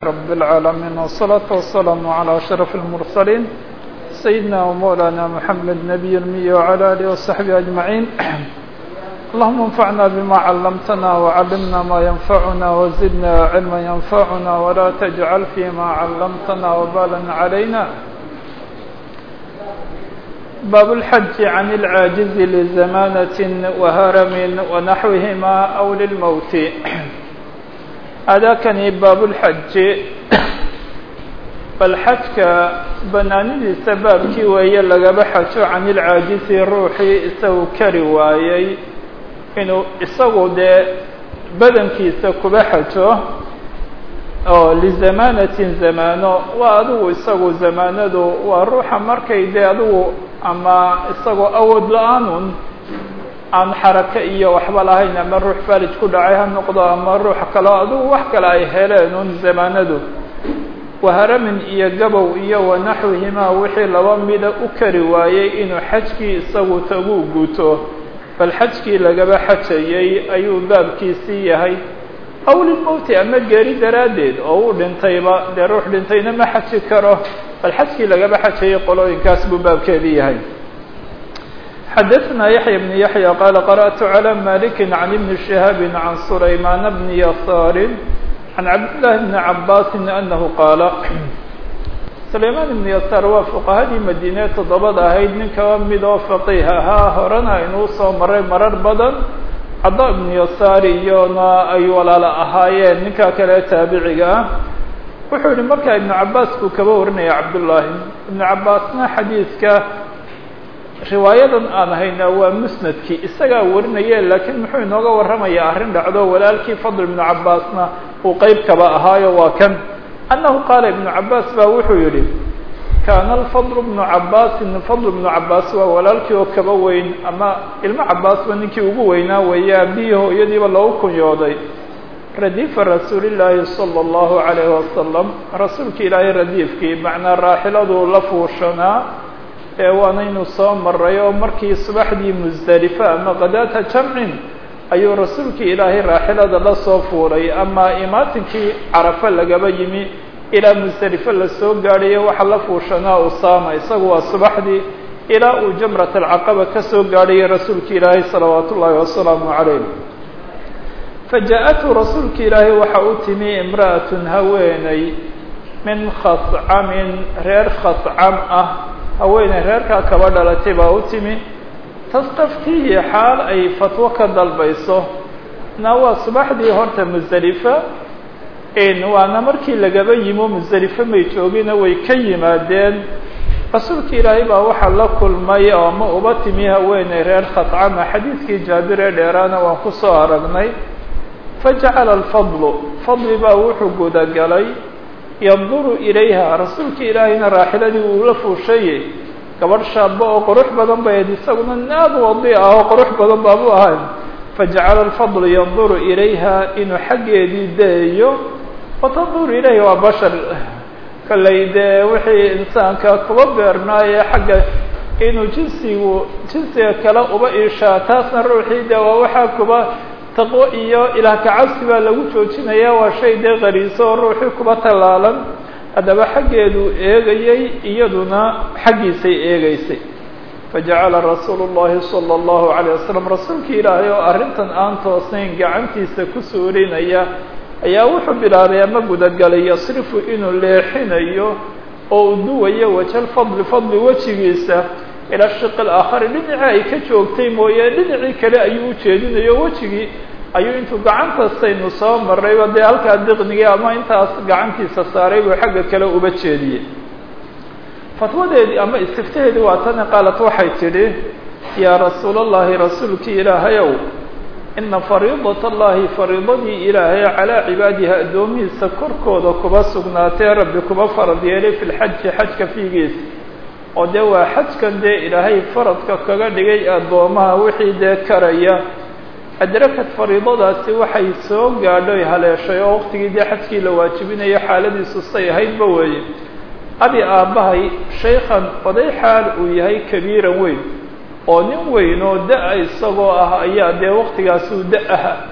رب العالمين والصلاة والسلام على أشرف المرسلين سيدنا ومولانا محمد نبي المية وعلى آله وصحبه أجمعين اللهم انفعنا بما علمتنا وعلمنا ما ينفعنا وزدنا علما ينفعنا ولا تجعل فيما علمتنا وبالا علينا باب الحج عن العاجز لزمانة وهرم ونحوهما أو للموت أداكني باب الحج bal xajka banaanidiisa baabkii weeye lagaba xajo can ilcaajisi ruuxii isagu kari waayey inuu isagu dee badankiisa kuba xajo oo lizamaanatin zamaano waa adigu isagu zamaanadu waa ruuxa markay dee adigu ama isagoo awood la-aanun aan xarake iyo waxba lahayn ama ruux farij ku dhacay ha noqdo ama ruux kaleo adigu wax kale ay heleen un zamaanadu waharamin iyo gabow iyo wanaxwihimaa wixii laba mida u kari waayey inuu xajkii isagu tagu guto bal xajkii lagaba xajayey ayuu baabkiisii yahay aw lilmowti ama geeri daraaddeed oo uu dhintayba dee ruux dhintayna ma xaji karo bal xajkii lagaba xajayey qolooyinkaas buu baabkeedii yahay xadaثna yaحya بن yaحyى qala qarأtu عlى malik عan ibn شihاab عan sulaymaan bn yasaar عan cabdالlahi bn cabaasi anahu qaala sulaymaan ibn yasaar waa fuqahadii madiine toddobada ahayd nin kaba mid oo faqiih ahaa horena inuu soo maray marar badan cada ibn yasaar iyona ay walaalo ahaayeen ninkaa kale taabiciga ah wuxuu yihi markaa ibnu cabaas buu kaba warinaya cabdullaahi ibnu cabaasna xadiidka riwaayadan aan hayna waa musnadkii isagaa warinaye laakiin muxuu inooga warramayaa arrin dhacdo walaalkii fadl ibnu cabaasna uu qeyb kaba ahaayo waa kan annahu qaala ibnu cabaas baa wuxuu yihi kaana alfadl bnu cabaasin fadl ibnu cabaas waa walaalkii oo kaba weyn ama ilmo cabaasba ninkii ugu weynaa weeye aabihii hooyadiiba loogu kunyooday radiifa rasuulillaahi sala allahu calayhi wasalam rasuulka ilaahay radiifkii macnaa raaxiladuu la fuushanaa ee waanaynu soo maray oo markii subaxdii musdalifa ama qadaata jamcin ayuu rasuulkii ilaahay raaxilada la soo fuulay ama imaatinkii carafa lagaba yimi ilaa musdalife lasoo gaadhayo waxa la fuushanaa usaama isagu waa subaxdii ilaa uu jamrat alcaqaba ka soo gaadhayay rasuulki ilaahay salawaat ullaahi wasalaamu calayh faja-athu rasuulki ilaahay waxa u timi imra'atun haweeney min khascamin reer khascam ah haweeney reerkaa kaba dhalatay baa u timi tastaftihi xaal ay fatwo ka dalbayso na waa subaxdii horta musdalifa waana markii lagaba yimo musdalife may joogina way ka yimaadeen rasuulka ilaahay baa waxaa la kulmay ama uba timi haweeney reer khascama xadiidkii jaabir ee dheeraana waan kusoo aragnay fajacala alfadlu fadli baa wuxuu gudagalay yanduru ilayha rasuulka ilaahayna raaxiladii uu la fuushaye gabadh shaaba oo qurux badan bay ahayd isaguna naad wadi ah oo qurux badan baabu ahayn fajacala alfadlu yanduru ilayha inuu xaggeedii daeyo watanduru ilayhi waa bashar kollay dee wixii insaanka kuba beernaaye xagga inuu jinsigu jinsiga kale uba iishaa taasna ruuxii dee waa waxaa kuba taqwo iyo ilaah kacabsi baa lagu joojinaya waa shay dee qariiso oo ruuxii kuba tallaalan haddaba xaggeeduu eegayey iyaduna xaggiisay eegeysay fajacala rasuulu llahi sala allahu calayh wasalam rasuulkii ilaahay oo arrintan aan toosnayn gacantiisa ku suurinaya ayaa wuxuu bilaabay ama gudagalay yasrifu inuu leexinayo oo u duwayo wajal fadli fadli wejigiisa ila shiqi alaakhari dhinacii ay ka joogtay mooye dhinacii kale ayuu u jeedinayo wejigii ayuu intuu gacantastaynu soo marayba dee halkaa diqnigii ama intaas gacantiisa saaray buu xagga kale uba jeediyey fatwadeedii ama istiftaheedii waa tani qaalat waxay tidhi yaa rasuul allahi rasuulkii ilaahayow ina fariidat allahi fariidadii ilaahay calaa cibaadiha addoomihiisa korkooda kuba sugnaatee rabbi kuba farad yeelay fi lxaji xajka fiigiisa oo dee waa xajkan dee ilaahay faradka kaga dhigay addoomaha wixii dee karaya adrakad fariidadaasi waxay soo gaadhoy haleeshay oo waqtigii dee xajkii la waajibinayo xaaladiisu say ahaydba weeye abi aabbahay shaykhan oday xaal uu yahay kabiiran weyn oo nin weyn oo da- isagoo ah ayaa dee waqtigaasuu da-aha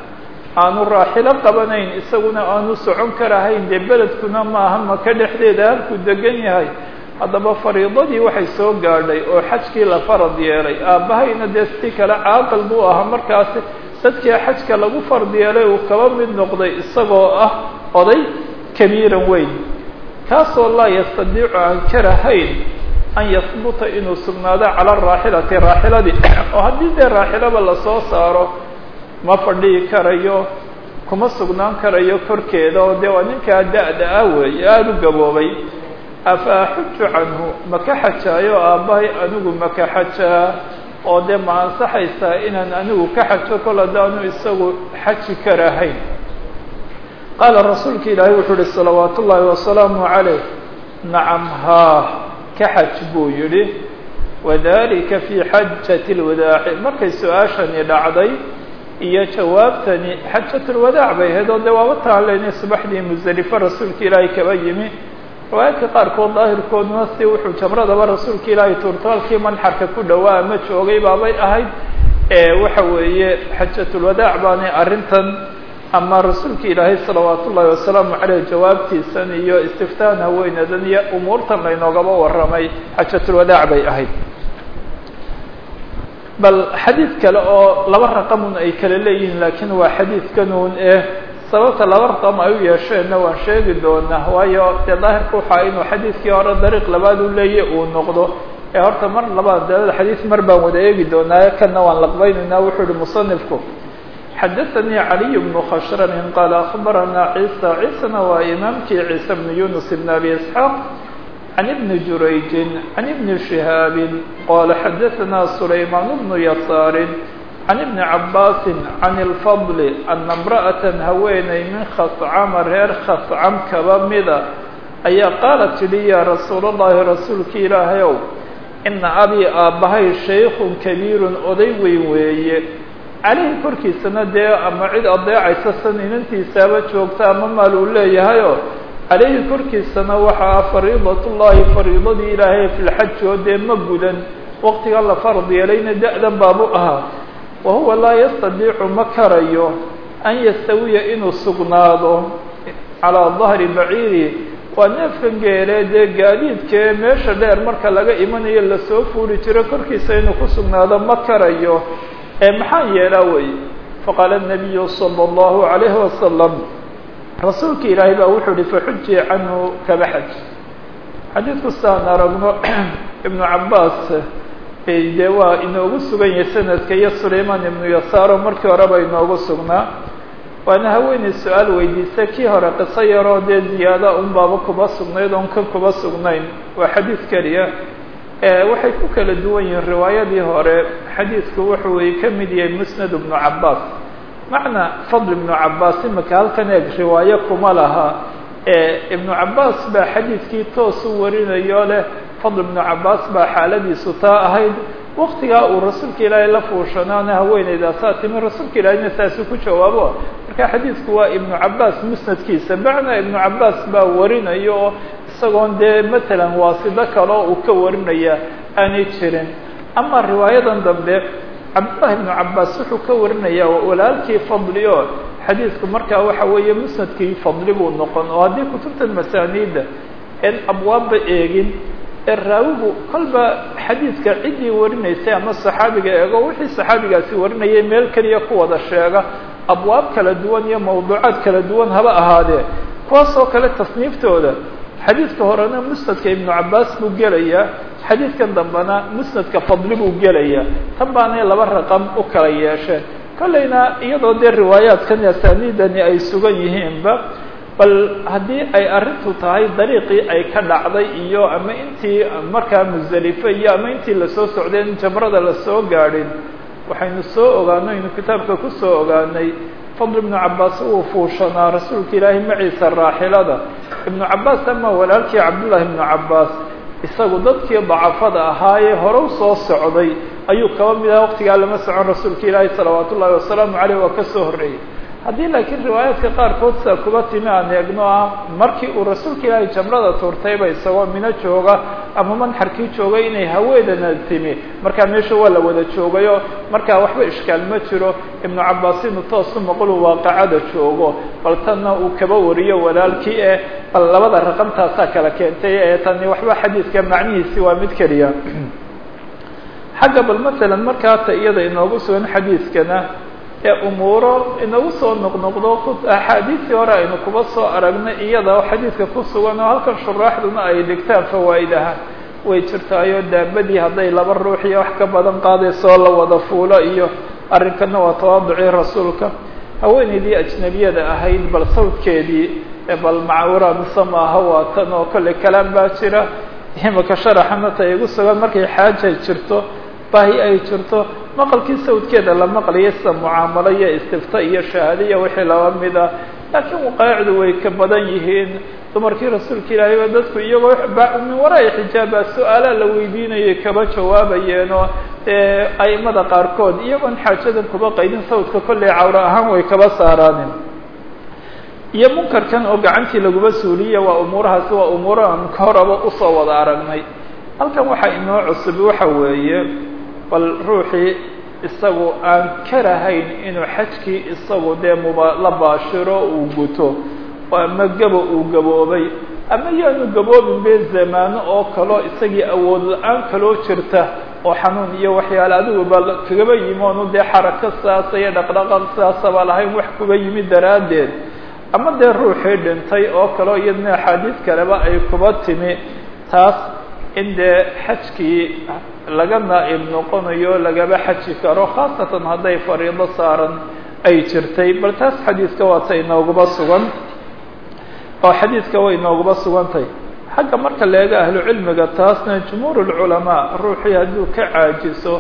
aanu raaxilo qabanayn isaguna aanu socon karahayn dee beledkuna maaha maka dhexdeeda halkuu degan yahay haddaba fariidadii waxay soo gaadhay oo xajkii la farad yeelay aabbahayna dee si kale caaqil buu ahaa markaasi dadkii xajka lagu fard yeelay uu kaba mid noqday isagoo ah oday kabiiran weyn kaasoo laa yastadiicu aan karahayn an yahbuta inuu sugnaado cala araaxilati raaxiladii oo haddii dee raaxilaba lasoo saaro ma fadhihi karayo kuma sugnaan karayo korkeeda oo dee waa ninkaa da-da ah weeye aada u gaboobay afa axuju canhu maka xajaayo aabbahay anigu maka xajaa oo dee ma ansaxaysaa inaan anigu ka xajo kol haddaanu isagu xaji karahayn qaala rasuulka ilaahay wuxuu uhi salawaatu ullaahi wasalaamu calayh nacam haa ka xaj buu yidhi wadalika fii xajati lwadaaci markay su-aashani dhacday iyo jawaabtani xajatulwadaac bay ahayd oo dee waaba taalenay subaxdii musdelifo rasuulka ilaahay kaba yimi riwaayaadka qaarkood daahirkooduna si wuxuu jamradaba rasuulka ilaahay tuurtaalkii manxarka ku dhowaa ama joogay baabay ahayd waxa weeye xajatulwadaac baanay arrintan ama rasuulka ilaahay salawaat ullaahi wasalaamu caleyh jawaabtiisan iyo istiftaan haweenadan iyo umuurtan laynoogaba warramay xajatulwadaac bay ahayd bal xadiid kale oo laba raqamun ay kala leeyihiin laakiin waa xadiidkanuun eh sababta laba raqam ay u yeesheenna waan sheegi doonaa waayo dee daahirka waxaa inuu xadiidkii hore dariiq labaad u leeya uu noqdo ee horta mar labaad dalada xadiid mar baan wada eegi doonaa kanna waan laqbaynaynaa wuxuu ihi musanifku xadaثanii caliy bnu khashrami qaala akhbarana ciisa ciisana waa imaamkii ciise bnu yunus bn abi isxaaq can ibni jurayjin can ibni shihaabin qala xadaثana sulaymaan bnu yasaarin can ibni cabaasin can ilfadli ana imra'atan haweeney min khascama reer khascam kaba mida ayaa qaalat tidhi yaa rasuul allahi rasuulka ilaahay ow ina abii aabbahay shaykun kabiirun oday weyn weeye caleyhi korkiisana dee ama cid adeecaysa san inantiisaaba joogta ama maal uu leeyahayoo caleyhi korkiisana waxaa fariidatullaahi fariidadii ilaahay filxaji oo dee ma gudan waqtigan la farad yeelayna da-dan baabu ahaa wa huwa laa yastadiicu ma karayo an yastawiya inuu sugnaado calaa dahri baciiri waa neefkan geelee dee gaadiidkee meesha dheer marka laga imanayo lasoo fuuli jiro korkiisa inuu ku sugnaado ma karayo ee maxaan yeelaa weeye faqaala الnabiyu salى اllahu عalayhi wasalam rasuulka ilaahay baa wuxuu uhi faxuji canhu kaba xaj xadiidku saan aragno ibnu cabaas dee waa inoogu sugan yahay sanadka iyo sulaymaan ibnu yasaaro markii horeba inoogu sugnaa waana haweeney su-aal weydiisa kii hore qiso yaroo dee ziyaada un baaba kuba sugnayd oon kan kuba sugnayn waa xadiid keliya waxay ku kala duwan yihiin riwaayadii hore xadiidku wuxuu way ka mid yahay musnad ibnu cabaas macna fadl ibnu cabaas imika halkan eeg riwaayo kuma laha ibnu cabaas baa xadiidkii toos u warinayo leh fadl ibnu cabaas baa xaaladiisu taa ahayd waktigaa uu rasuulka ilaahay la fuushanaana haweeneydaasaa timi rasuulka ilaahayna saasuu ku jawaabo marka xadiidku waa ibnu cabaas musnadkiisa macna ibnu cabaas baa warinayo oo isagoon dee matalan waasido kaleo uu ka warinaya aanay jirin ama riwaayadan dambe cabdullahi ibnu cabaas wuxuu ka warinayaa walaalkii fadli oo xadiidku markaa waxa weeye musnadkii fadli buu noqon oo haddii kutubtan masaaniida en abwaabba eegin ee raawigu kolba xadiidka ciddii warinaysay ama saxaabiga eego wixii saxaabigaasi warinayay meel keliya ku wada sheega abwaab kala duwan iyo mawduucaad kala duwan haba ahaadee kuwaas oo kale tasniiftooda xadiidka horena musnadka ibnu cabaas buu gelayaa xadiidkan dambena musnadka fadli buu gelayaa tan baanay laba raqam u kala yeesheen kollayna iyadoo dee riwaayaadkan asaaniidani ay sugan yihiinba bal haddii ay arrintu tahay dariiqii ay ka dhacday iyo ama intii markaa musdelife iyo ama intii lasoo socday in jamrada lasoo gaadhin waxaynu soo ogaanay aynu kitaabka ku soo ogaanay fadl ibnu cabaas uu fuushanaa rasuulka ilaahay maciisa raaxilada ibnu cabaas ama walaalkii cabdullaahi ibnu cabaas isagu dadkii dacafada ahaayee hore soo socday ayuu kaba mid aha waqtigaa lama socon rasuulka ilaahay salawaat ullahi wasalaamu caleyh waa ka soo horreeyey haddii laakiin riwaayaadka qaarkood saa kuba timi aan eegno ah markii uu rasuulka ilaahay jamrada tuurtayba isagoo mino jooga ama manxarkii joogay inay haweenana timi markaa meesha waa la wada joogayo markaa waxba ishkaal ma jiro ibnu cabaas inuu toosu maqlu waaqacada joogo bal tanna uu kaba wariyo walaalkii eh bal labada raqamtaasaa kala keentay ee tani waxba xadiidka macnihiisi waa mid keliya xagga bal masalan markaata iyada inoogu sugan xadiidkana ee umuuro inagu soo noqnoqdo axaadiistii hore aynu kuba soo aragnay iyada xadiidka ku sugan oo halkan shuraaxduna ay dhigtaan fawaa'idaha way jirtaayo daabadii hadday laba ruux iyo wax ka badan qaadaysoo la wada fuulo iyo arrinkana waa tawaaducii rasuulka haweenaydii ajnabiyada ahayd bal sawdkeedii bal macawura mise maaha waa tan oo kolley kalaam baa jira imaka sharaxanata igu sugan markay xaaja jirto baahi ay jirto maqalkii sawdkeeda la maqlaya sida mucaamalo iyo istifta iyo shahaadiya wixii laba mid ah laakiin waqaacdu way ka badan yihiin dumarkii rasuulka ilaahay ba dadku iyagoo min waraai xijaaba su-aalaa la weydiinayay kaba jawaabayeenoo aimada qaarkood iyagoon xaajadan kuba qaydin sawdka kolley cawro ahaan way kaba saaraanin iyo munkarkan oo gacantii laguma suuliya waa umuurahaasi waa umuuro aan ka horaba usoo wada aragnay halkan waxaa inoo cusub waxa weeye bal ruuxii isagu aan karahayn inuu xajkii isagu dee muba la baashiro uu guto ama gabo uu gaboobay ama yaanu gaboobin be zamaano oo kaloo isagii awood la-aan kaloo jirta oo xanuun iyo waxyaale adiguba kagaba yimi oonu dee xarako sidaasa iyo dhaqdhaqaq sidaasaba lahayn wax kuba yimi daraaddeed ama dee ruuxii dhintay oo kaleo iyadna axaadiis kaleba ay kuba timi taas in dee xajkii laga naa'ib noqonayo lagaba xaji karo khaasatan hadday fariido saaran ay jirtay bal taas xadiiska waata inooguba sugan oo xadiidka way inooguba sugantahay xagga marka la eego ahlu cilmiga taasna jumhuur lculamaa ruuxii hadduu ka caajiso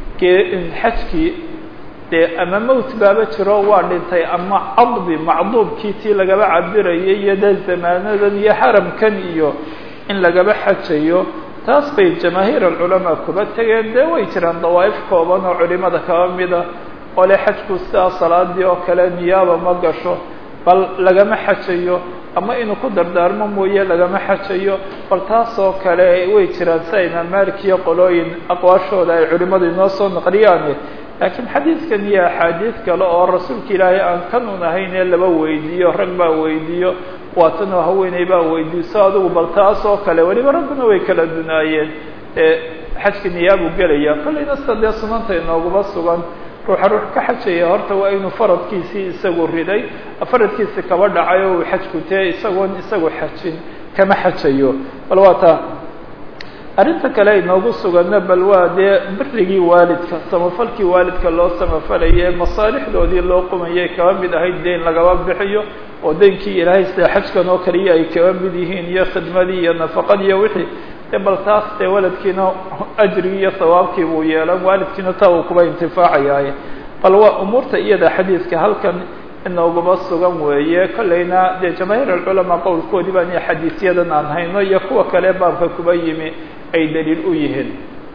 xajkii dee ama mowt baaba jiro waa dhintay ama cadbi macduubkii tii lagaba cabirayay iyo dee zamaanadan iyo xaramkan iyo in lagaba xajayo taas bay jamaahiir alculamaa kuba tegeen dee way jiraan dawaa'if kooban oo culimada kaba mida oo le xajku sidaa salaadii oo kale niyaaba ma gasho bal lagama xajayo ama inuu ku dardaarmo mooye lagama xajayo bal taasoo kale way jiraan sida imaam malik iyo qolooyin aqwaashooda ay culimadu inoo soo naqliyaan laakiin xadiidkan iyo axaadiid kale oo rasuulka ilaahay aan kanun ahayn ee laba weydiiyo rag baa weydiiyo waatanoo haweeney baa weydiiso adigu bal taas oo kale weliba ragguna way kala dunaayeen xajka niyaabuu gelaya kollayna sida dee sunanta inooguma sugan ruuxa ruux ka xajaya horta waa inuu faradkiisii isagu riday faradkiisi kaba dhacay oo uu xajku tee isagoon isagu xajin kama xajayo bal waa taa arrinta kale inoogu suganna bal waa dee birigii waalidka samafalkii waalidka loo samafalaye masaalixdoodii loo qumayay kaba mid ahayd deyn lagaba bixiyo oo deynkii ilaahay sida xajkan oo kaliya ay kaba mid yihiin iyo khidmadii iyo nafaqadii iyo wixii de bal taas dee waladkiina ajrigii iyo sawaabkii buu yeelan waalidkiina taa uu kuba intifaacayaaye bal waa umuurta iyada xadiidka halkan inoogaba sugan weeye kollayna dee jamaahiir alculamaa qowlkoodii baan iyo xadiisyadan aan hayno iyo kuwa kale baabka kuba yimi ay daliil u yihiin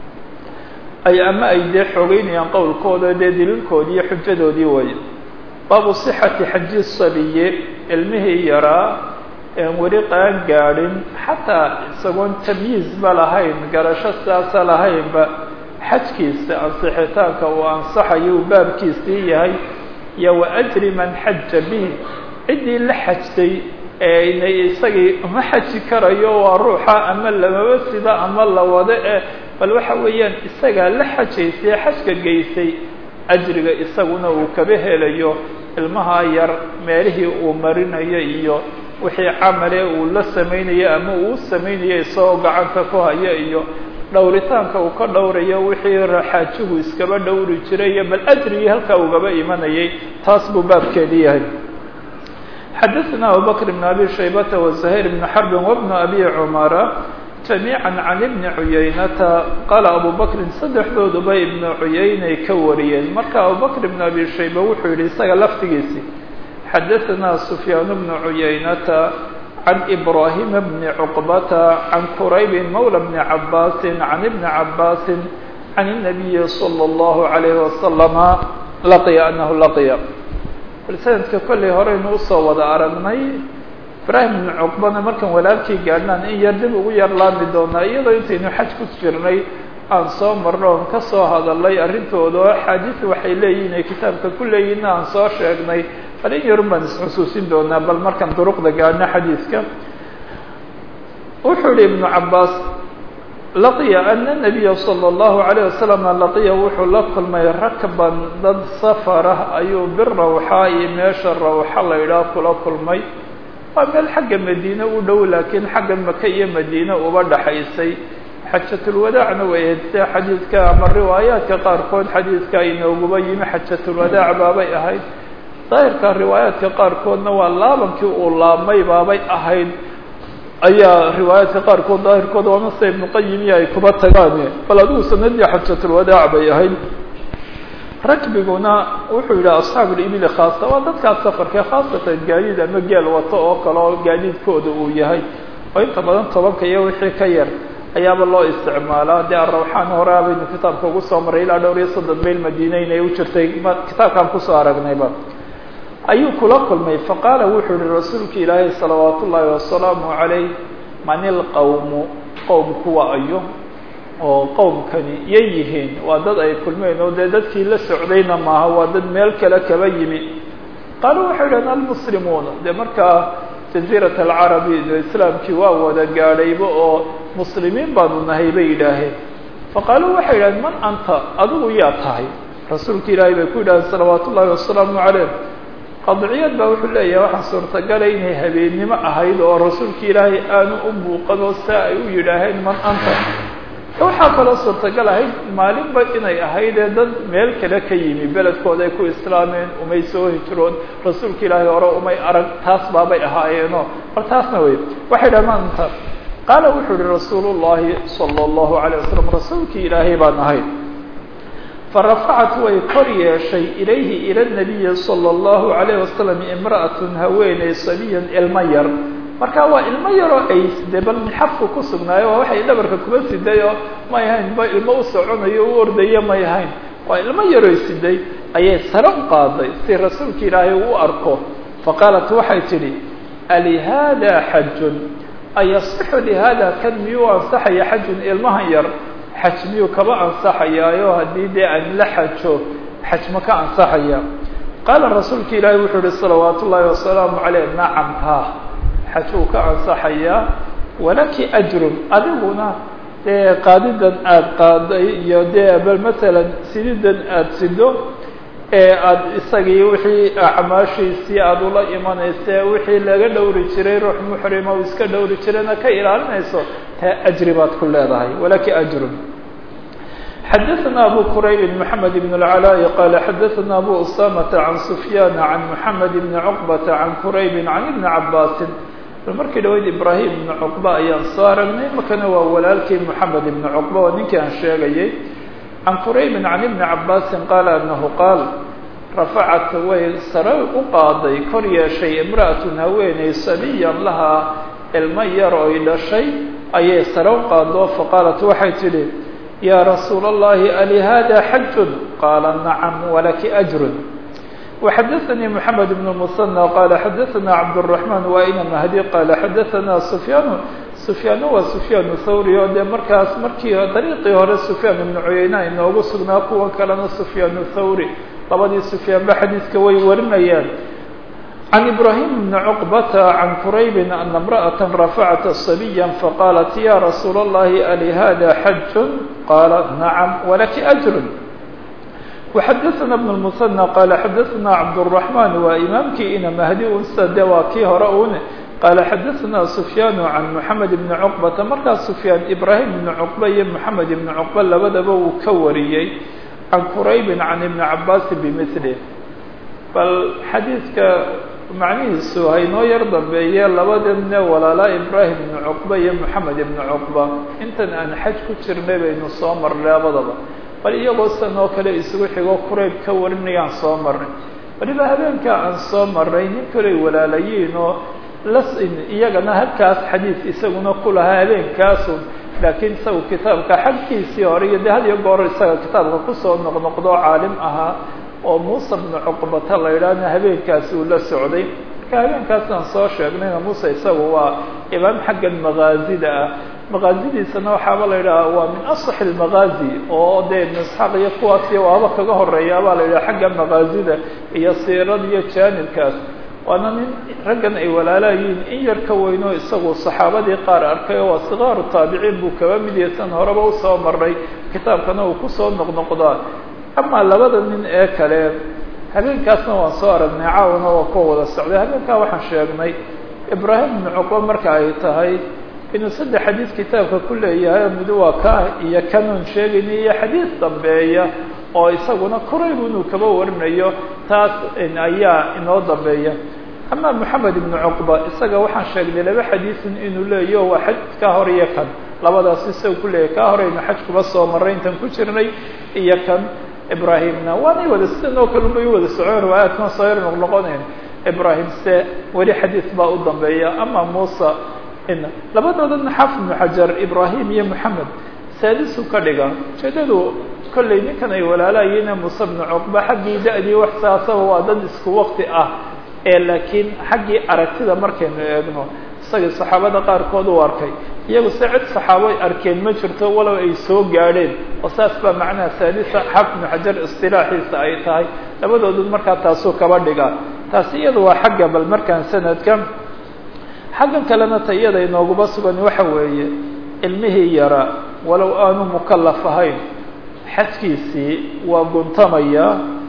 ay ama ay dee xoogeynayaan qowlkooda dee daliilkoodii iyo xujadoodii weeye baabu sixati xaji sabiye ilmihii yaraa een weli qaan gaadhin xataa isagoon tamyiizba lahayn garasho sidaasa lahaynba xajkiisa ansixitaanka uu ansaxayo uu baabkiisii yahay iyo wa ajri man xaja bihi ciddii la xajtay ee inay isagii uma xaji karayo waa ruuxa ama lamaba sida ama la wado eh bal waxa weeyaan isagaa la xajaysay xajka geysay ajriga isaguna uu kaba helayo ilmaha yar meelihii uu marinayo iyo wixii camale uu la samaynayo ama uu samaynayo isagoo gacanta ku hayo iyo dhowritaanka uu ka dhowrayo wixii raxaajigu iskaba dhowri jiray iyo bal ajrigii halkaa ugaba imanayay taas buu baabkeedii yahay xadaثna abubakr بn abi shaybata وزahayr بn xarbi وbn abi cumara جamيعا can ibni cuyaynata qaala abu bakrin saddexdooduba ibnu cuyaynay ka wariyeen marka abubakr ibn abi shayba wuxuu yihi isaga laftigiisi xadaثna sufyaan bnu cuyaynata can ibrahima bni cuqbata can quraybi mawla bni cabaasi can ibni cabaasi can الnabiyi slى اllahu عalayh wasalama laqiya anahu laqiya bal sanadka kollay horeynu usoo wada aragnay ibraahim ibnu cuqbana markaan walaalkii gaadhnaan in yar dib ugu yar laami doonaa iyadoo intaynu xaj ku jirnay aan soo marno oon ka soo hadalnay arrintooda oo axaadiisu waxay leeyihin ay kitaabka ku leeyihinna aan soo sheegnay bal in yarun baan isxusuusin doonaa bal markaan duruqda gaadhno xadiiska wuxuu yihi ibnu cabaas laqiya ana nabiya salى اllahu alayه wasalam laqiya wuxuu la kulmay rakban dad safarah ayuu birawxaa iyo meesha rawxa la idhaah kula kulmay waa meel xagga madiine u dhow laakiin xagga maka iyo madiine uba dhaxaysay xajatulwadaacna way ahayd sida xadiidka ama riwaayaadka qaarkood xadiidka inooguba yimi xajatulwadaac baabay ahayd daahirka riwaayaadka qaarkoodna waa laabankii uu laabmay baabay ahayd ayaa riwaayaadka qaarkood daahirkooda waa mase ibnu qayim iyo ay kuba tagaane bal adigu sanadii xajatulwadaac bay ahayd rakbiguna wuxuu yidhi asxaabu libili khaasa waa dadkaas safarkee khaasatan gaadiid ama geel wato oo kale oo gaadiidkooda uu yahay oo inta badan tobanka iyo wixii ka yar ayaaba loo isticmaalaa dee arawxaan hore abaynu kitaabka ugu soo maray ilaa dhowr iyo soddon mayl madiina inay u jirtay kitaabkaan kusoo aragnayba ayuu kula kulmay faqaala wuxuu yihi rasuulka ilaahay salawaat ullaahi wasalaamu calayh man ilqawmu qowmkuwa ayo oo qowmkani yay yihiin waa dad ay kulmeen oo dee dadkii la socdayna maaha waa dad meel kale kaba yimi qaalu waxay idhahdeen almuslimuuna dee markaa jaziirat alcarabi de islaamkii waa wada gaadhayba oo muslimiin baanu nahay bay yidhaaheen faqaaluu waxay yidhahdeen man anta adigu yaa tahay rasuulka ilaahay bay ku yidhahdeen salawaat ullaahi wasalaamu calayh qadciyad baa wuxuu leeyahay waxaa suurtagala inay habeennimo ahayd oo rasuulka ilaahay aanu u muuqanoo saa ay u yidhaaheen man anta waxaa kaloo suurtagal ahayd maalinba inay ahaydee dad meel kale ka yimi beledkooda ay ku islaameen umay soo hijroon rasuulka ilaahay hore umay arag taas baabay ahaayeeno bal taasna wey waxay dhaha man anta qaala wuxuu yihi rasuul llahi salى اllahu alيه wasalam rasuulkii ilaahay baan ahayd farafacat way kor yeeshay ilayhi ila nabiyi salى اllahu alayh wasalam imra'atun haweeney sabiyan ilmo yar marka waa ilmo yaroo ay de bal xafku ku sugnaayo waa waxay dhabarka kuba siday oo may ahayn ba ilmo u soconayo u ordayo may ahayn waa ilmo yaroo siday ayay sare u qaaday si rasuulka ilaahay u arko faqaalat waxay tidhi alihada xajun ayasixu lihada kan miyuu ansaxaya xajun ilmahan yar xaj miyuu kaba ansaxayaayo haddii dee aan la xajo xaj ma ka ansaxaya qaala rasuulka ilaahay wuxuu yihi salawaat ullaahi wasalaamu caleyh nacam ha xaj uu ka ansaxayaa walaki ajrun adiguna dee qaadidan aada qaaday iyo dee bal masalan sididan aada sido ee aada isagii wixii acmaashiisii aada ula imanayse wixii laga dhowri jiray ruux muxrima uu iska dhowri jirayna ka ilaalinayso taa ajri baad ku leedahay walaki ajrun xadaثna abu qurayb mحamed بن العلاء qال xadaثna abu usamة عan سfyاn عan mحamed بn cqبة عan qurayb عan iبn cabاsi bal markii dhaweyd ibrahim ibn cuqba ayaan soo aragnay markana waa walaalkii moxamed ibn cuqba oo ninkii aan sheegayay can quraybin can ibni cabaasin qaala anahu qaal rafacat way sare u qaaday kor yeeshay imra'atun haweeney sabiyan lahaa ilmo yar oy dhashay ayay sare u qaado faqaalat waxay tidhi yaa rasuula allahi alihada xajun qaala nacam walaki ajrun وxdثnي محمد بن المثنى qال xdثna cبدالرحمن وإن مهدي qال xdثna سفyاn سفyاn waa سفyاn thawrي oo dee markaas markii dariiqii hore سفyاn iبن cuyayna inoogu sugnaa kuwa kalena سفyاn thawrي labadii سفyاn ba xadiiska way warinayaan عن إبراهيم بن عقبة عن قريب أن امرأة رفعت صبيا فقالت يا رsuuل اللhi ألهذا حج qال نعم ولki أجر وxdثna بن المثنى qال xdثna cبدالرحمن waa imaamkii ina mahdi unsa de waa kii hore un qال xdثna سفyاn عن محamed بن cقبةa markaas سفyاn ibrahim بن cقبة iyo محamed بن cقبة labadaba uu ka wariyey عan qrayb عan iبن cabاsi bmثله bal xadiidka macnihiisu haynoo yar dambeeye labadane walaalaa ibrahim بن cقبة iyo محamed بن cقبة intan aan xaj ku jirnay baynu soo marnay labadaba bal iyagoo san oo kale isugu xigo qurayb ka warinayaan soo marnay waliba habeenkaa aan soo marnay nin kaley walaalayiin oo las iyagana halkaas xadiid isaguna ku lahaa habeenkaasun laakiin isagu kitaabka xagkiisii hore iyo de had iyo goor isaga kitaabka kusoo noqnoqdo caalim ahaa oo muusa bnu cuqbata la idhaahna habeenkaasi uu la socday marka habeenkaasaan soo sheegnayna muuse isagu waa imaam xaggan makaazida ah maqaazidiisana waxaaba la yidhaha waa min asax almaqaazi oo dee ibn isxaaq iyo kuwaasi waaba kaga horeeya baa la yidhaha xagga maqaazida iyo siirada iyo jaanibkaas waana nin raggan ay walaalaayiin in yar ka weyno isagu saxaabadii qaar arkay oo waa sikaaru taabiciin buu kaba mid yahay san horeba usoo maray kitaabkana uu kusoo noqnoqdaa amaa labada nin ee kale habeenkaasna waan soo aragnay caawana waa kuwa wada socday habeenkaa waxaan sheegnay ibraahim ibnu cuqba marka ay tahay inuu saddex xadiis kitaabka ku leeyahay mid waa ka iyo kanuun sheegayna iyo xadiis dambeeya oo isaguna koraybu inuu kaba warinayo taas ayaa inoo dambeeya ama moxamed ibnu cuqba isaga waxaan sheegnay laba xadiisin inuu leeyaho waa xaj ka hor iyo kan labadaas isaga ku leeyahay ka horeynu xaj kuba soo maray intan ku jirnay iyo kan ibrahimna waanay wada sidan oo kale ubay wada socon riwaayaadkan soo yar noqnoqonayn ibrahim se weli xadiis baa u dambeeya ama muusa labadoodana xaafid ibnu xajar ibrahim iyo moxamed saadisu ka dhiga ujeedadu kollay ninkan ay walaalaayiina muuse bnu cuqba xaggii da-dii wax saasaba waa dad isku wakti ah ee laakiin xaggii aragtida markaynu eegno isagii saxaabada qaarkood u arkay iyagu se cid saxaabo arkeen ma jirto walow ay soo gaadheen oo saas baa macnaha saadisa xaafid ibnu xajar istilaaxiisa ay tahay labadoodu markaa taasuu kaba dhigaa taasi iyada waa xagga bal markaan sanadka xaggan kalena ta iyada inooguba sugan waxa weeye ilmihii yara walow aanu mukalaf ahayn xajkiisii waa guntamaya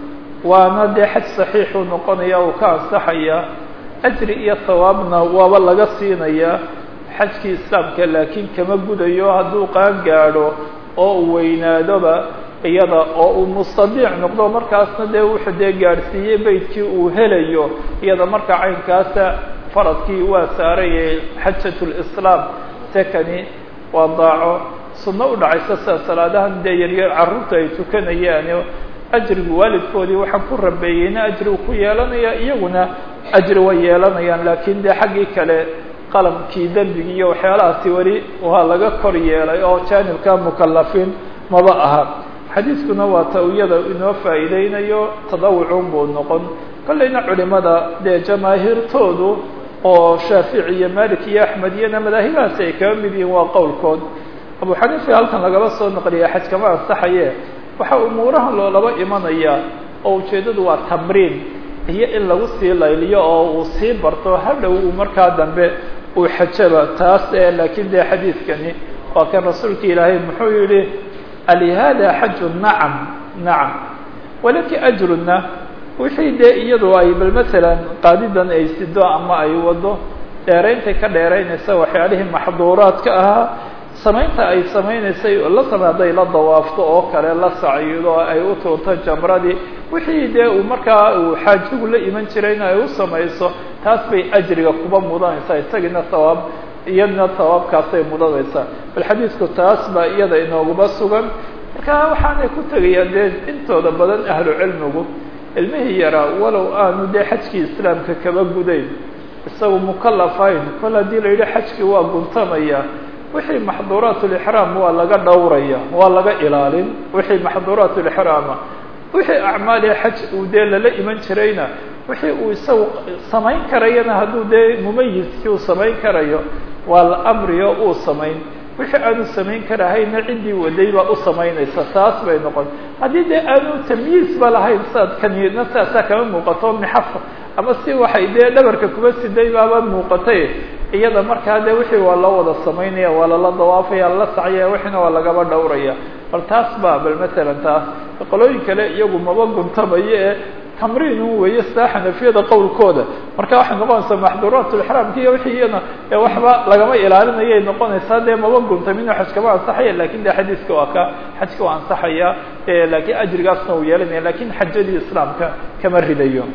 waana dee xaj saxiixuu noqonaya uu ka ansaxaya ajri iyo hawaabna waaba laga siinaya xajkii islaamka laakiin kama gudayo hadduu qaan gaadho oo uu weynaadoba iyada oo uu mustadiic noqdo markaasna dee wuxuu dee gaadhsiiyey beydkii uu helayo iyada marka caynkaasa faradkii waa saarayay xajat lislaam sekani waa daaco sunno u dhacaysa sida salaadahan dee yaryar carruurta ay tukanayaan ajrigu waalidkoodii waxaan ku rabeeyeyna ajri uu ku yeelanaya iyaguna ajri way yeelanayaan laakiin dee xaggii kale qalamkii dembigii iyo waxyaalahaasi weli waa laga kor yeelay oo jaanibka mukalafiin maba aha xadiiskuna waa ta iyada inoo faa'iideynayo tadawucun buu noqon kollayna culimada dee jamaahiirtoodu oo shaafici iyo malik iyo axmed iyona madaahibahaasi ay kaba mid yihiin waa qowlkood abu xaniifa halkan lagaba soo naqliya xaj kama ansaxaye waxa umuurahan loolaba imanaya oo ujeeddadu waa tamriin iyo in lagu sii layliyo oo uu sii barto hadhow uu markaa dambe uu xajaba taas ee laakiin dee xadiidkani waa kan rasuulka ilaahay muxuu yihi alihada xaju nacam nacam walaki ajruna wixii dee iyadu ay bal masalan qaadidan ay sido ama ay wado dheerayntay ka dheeraynaysa waxyaalihii maxduuraadka ahaa samaynta ay samaynaysay la samey hadday la dawaafto oo kale la sacyido ay u tuurto jamradii wixii dee uu markaa uu xaajigu la iman jirayna ay u samayso taas bay ajriga kuba mudanaysaa isagiina hawaab iyadna hawaabkaasay mudanaysaa bal xadiisku taas baa iyada inooguba sugan marka waxaanay ku tegayaan dee intooda badan ahlu cilmigu ilmihii yaraa walow aanu dee xajkii islaamka kaba gudayn isagu mukalafayn kol haddii la yidhi xajkii waa guntamaya wixii maxduuraat lixraam waa laga dhowraya waa laga ilaalin wixii maxduuraat lixraama wixii acmaali xaj uu dee lala iman jirayna wixii uu isagu samayn karayana hadduu dee mumayiskii uu samayn karayo waa la amriyo uu samayn wixii aanu samayn karahayna ciddii waday baa u samaynaysa taas bay noqon haddii dee aanu tamyiizba lahayn saad kaniyadna saasaa kama muuqato mixafa ama si waxay dee dhabarka kuba siday baaba muuqatay iyada markaa dee wixii waa loo wada samaynaya waa lala dawaafaya lala sacyaya wixiina waa lagaba dhowraya bal taas ba bal masalan taas qolooyin kale iyagu maba guntamayo ee tamriinu weeye sidaa xanafiyada qowlkooda marka waxay noqonaysaa maxduuraatulixraamka iyo wixii iyana waxba lagama ilaalinayay noqonaysaa dee maba guntamino xaj kama ansaxaya lakin de xadiiska waa ka xajka waa ansaxaya lakiin ajrigaasna uu yeelanaya lakin xajadii islaamka kama ridayo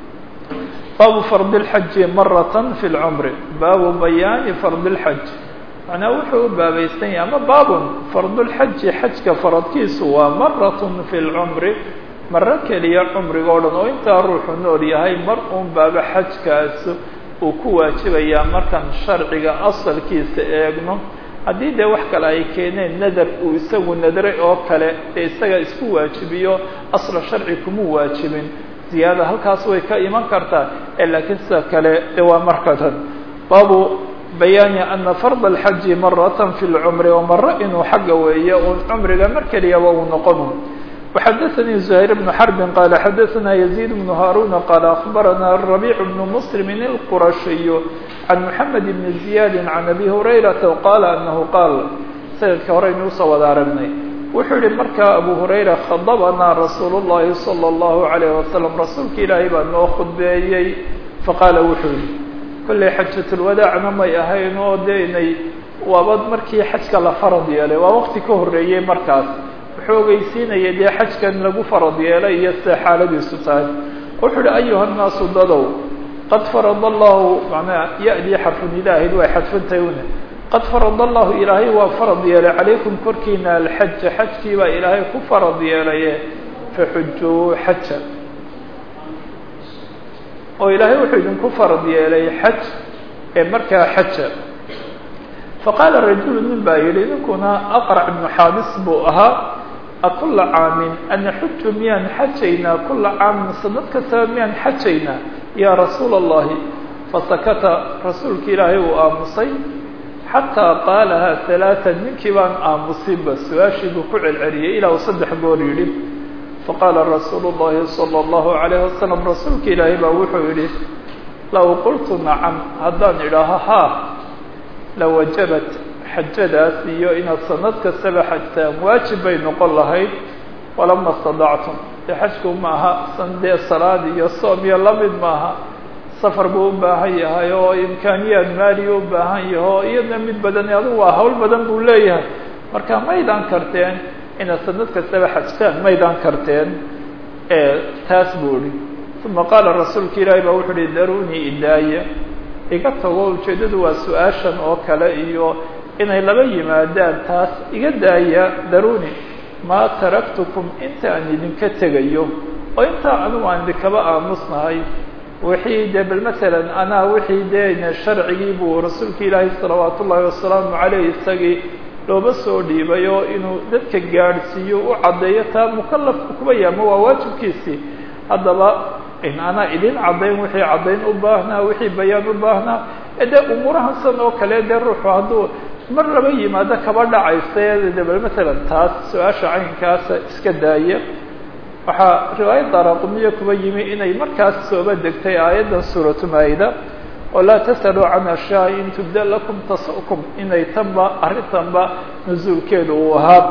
baabu fardi اlxaji marata fi lcumri baabu bayaani fardi اlxaj macnaa wuxuu u baabaysan yahay ama baabun fardulxaji xajka faradkiisu waa marat fi lcumri maro keliya cumriga o dhan oo intaa ruuxu nool yahay mar uun baaba xajkaas uu ku waajibayaa markaan sharciga asalkiisa eegno haddii dee wax kale ay keeneen nadar uu isagu nadray oo kale dee isaga isku waajibiyo asla sharci kuma waajibin ziyaada halkaas way ka iman kartaa laakiin sida kale de waa markadan baabu bayaani ana farda alxaji maratan fi lcumri oo maro inuu xagga weeye uun cumriga mar keliyaba uu noqonu وxadثnي زهير بن حرب qال xadثna يزيد بن هاrون qال أخبرna الربيع بن مسلم الqرشي عن محمد بن زياد عن أبي هريرة qال أنه qاal sanadka horeynu usoo wada aragnay wuxuu yihi markaa أبو هريرة khadبnaa رasuul الlahi صلى الله عليه وسلم rasuulka ilaahay baa noo khudbeeyey faqاala wuxuu yihi kollay xajaةulwadاacna may ahayn oo de inay waaba markii xajka la farad yeelay waa waqti ka horeeyey markaas wuxuu ogeysiinaya dee xajkan lagu farad yeelay iyo sida xaaladiisu tahay wuxuu uhi ayuha الnaasu dadow qad farada allahu manaa ya-dii xarfunidaahid way xadfantahay une qad farada allahu ilaahay waa farad yeelay calaykum korkiina alxaja xajkii baa ilaahay ku farad yeelaye faxujuu xaja oo ilaahay wuxuu idinku farad yeelay xaj ee markaa xaja faqaala rajulu nin baa yidhi ninkuna aqrac ibnu xaabis buu ahaa akula caamin anaxuju miyaan xajaynaa kula caamin sanad kastaba miyaan xajaynaa yaa rasuula allahi fasakata rasuulka ilaahay uu aamusay xataa qaalahaa halaatan ninkii baan aamusinba su-aashii buu ku celceliyey ilaa uu saddex goor yidhi faqaala rasuulu llahi sala allahu calayhi wasalam rasuulka ilaahay baa wuxuu yidhi low qultu nacam haddaan idhaaho haa lawajabat xajadaas iyo inaad sanad kastaba xajtaan waajib bay noqon lahayd walama stadactum dee xajku maaha sandee salaad iyo soom iyo lamid maaha safar buu u baahan yahay oo imkaaniyaad maaliya u baahan yahay oo iyadna mid badan adigu waa hawl badan buu leeyahay marka maydaan karteen inaad sanad kastaba xajtaan maydaan karteen taas buu ihi uma qaala rasuulka ilaahi baa wuxuu uhi darunii idaaya iga tago ujeeddadu waa su-aashan oo kale iyo inay laba yimaadaan taas iga daaya daruni maa taraktukum inta aan idinka tegayo oo intaa anugu aan idinkaba aamusnahay wixii dee bal masalan anaa wixii dee sharcigii buu rasuulka ilaahay salawaat ullaahi wasalaamu caleyh isagii looba soo dhiibay oo inuu dadka gaadhsiiyo u caddeeyo taa mukalafku kuba yaama waa waajibkiisii haddaba in anaa idin caddayn wixii caddayn u baahnaa wixii bayaan u baahnaa dee umuurahan san oo kale dee ruuxu hadduu mar laba yimaado kaba dhacaysa de bal masalan taas su-aasha caynkaasa iska daaya waxaa riwaayad daaraqumiya kuba yimi inay markaas sooba degtay aayaddan suuratu maayida oo laa tas'aluu can ashyaa in tubda lakum tasukum inay tanba arrintanba nusuulkeedu uu ahaa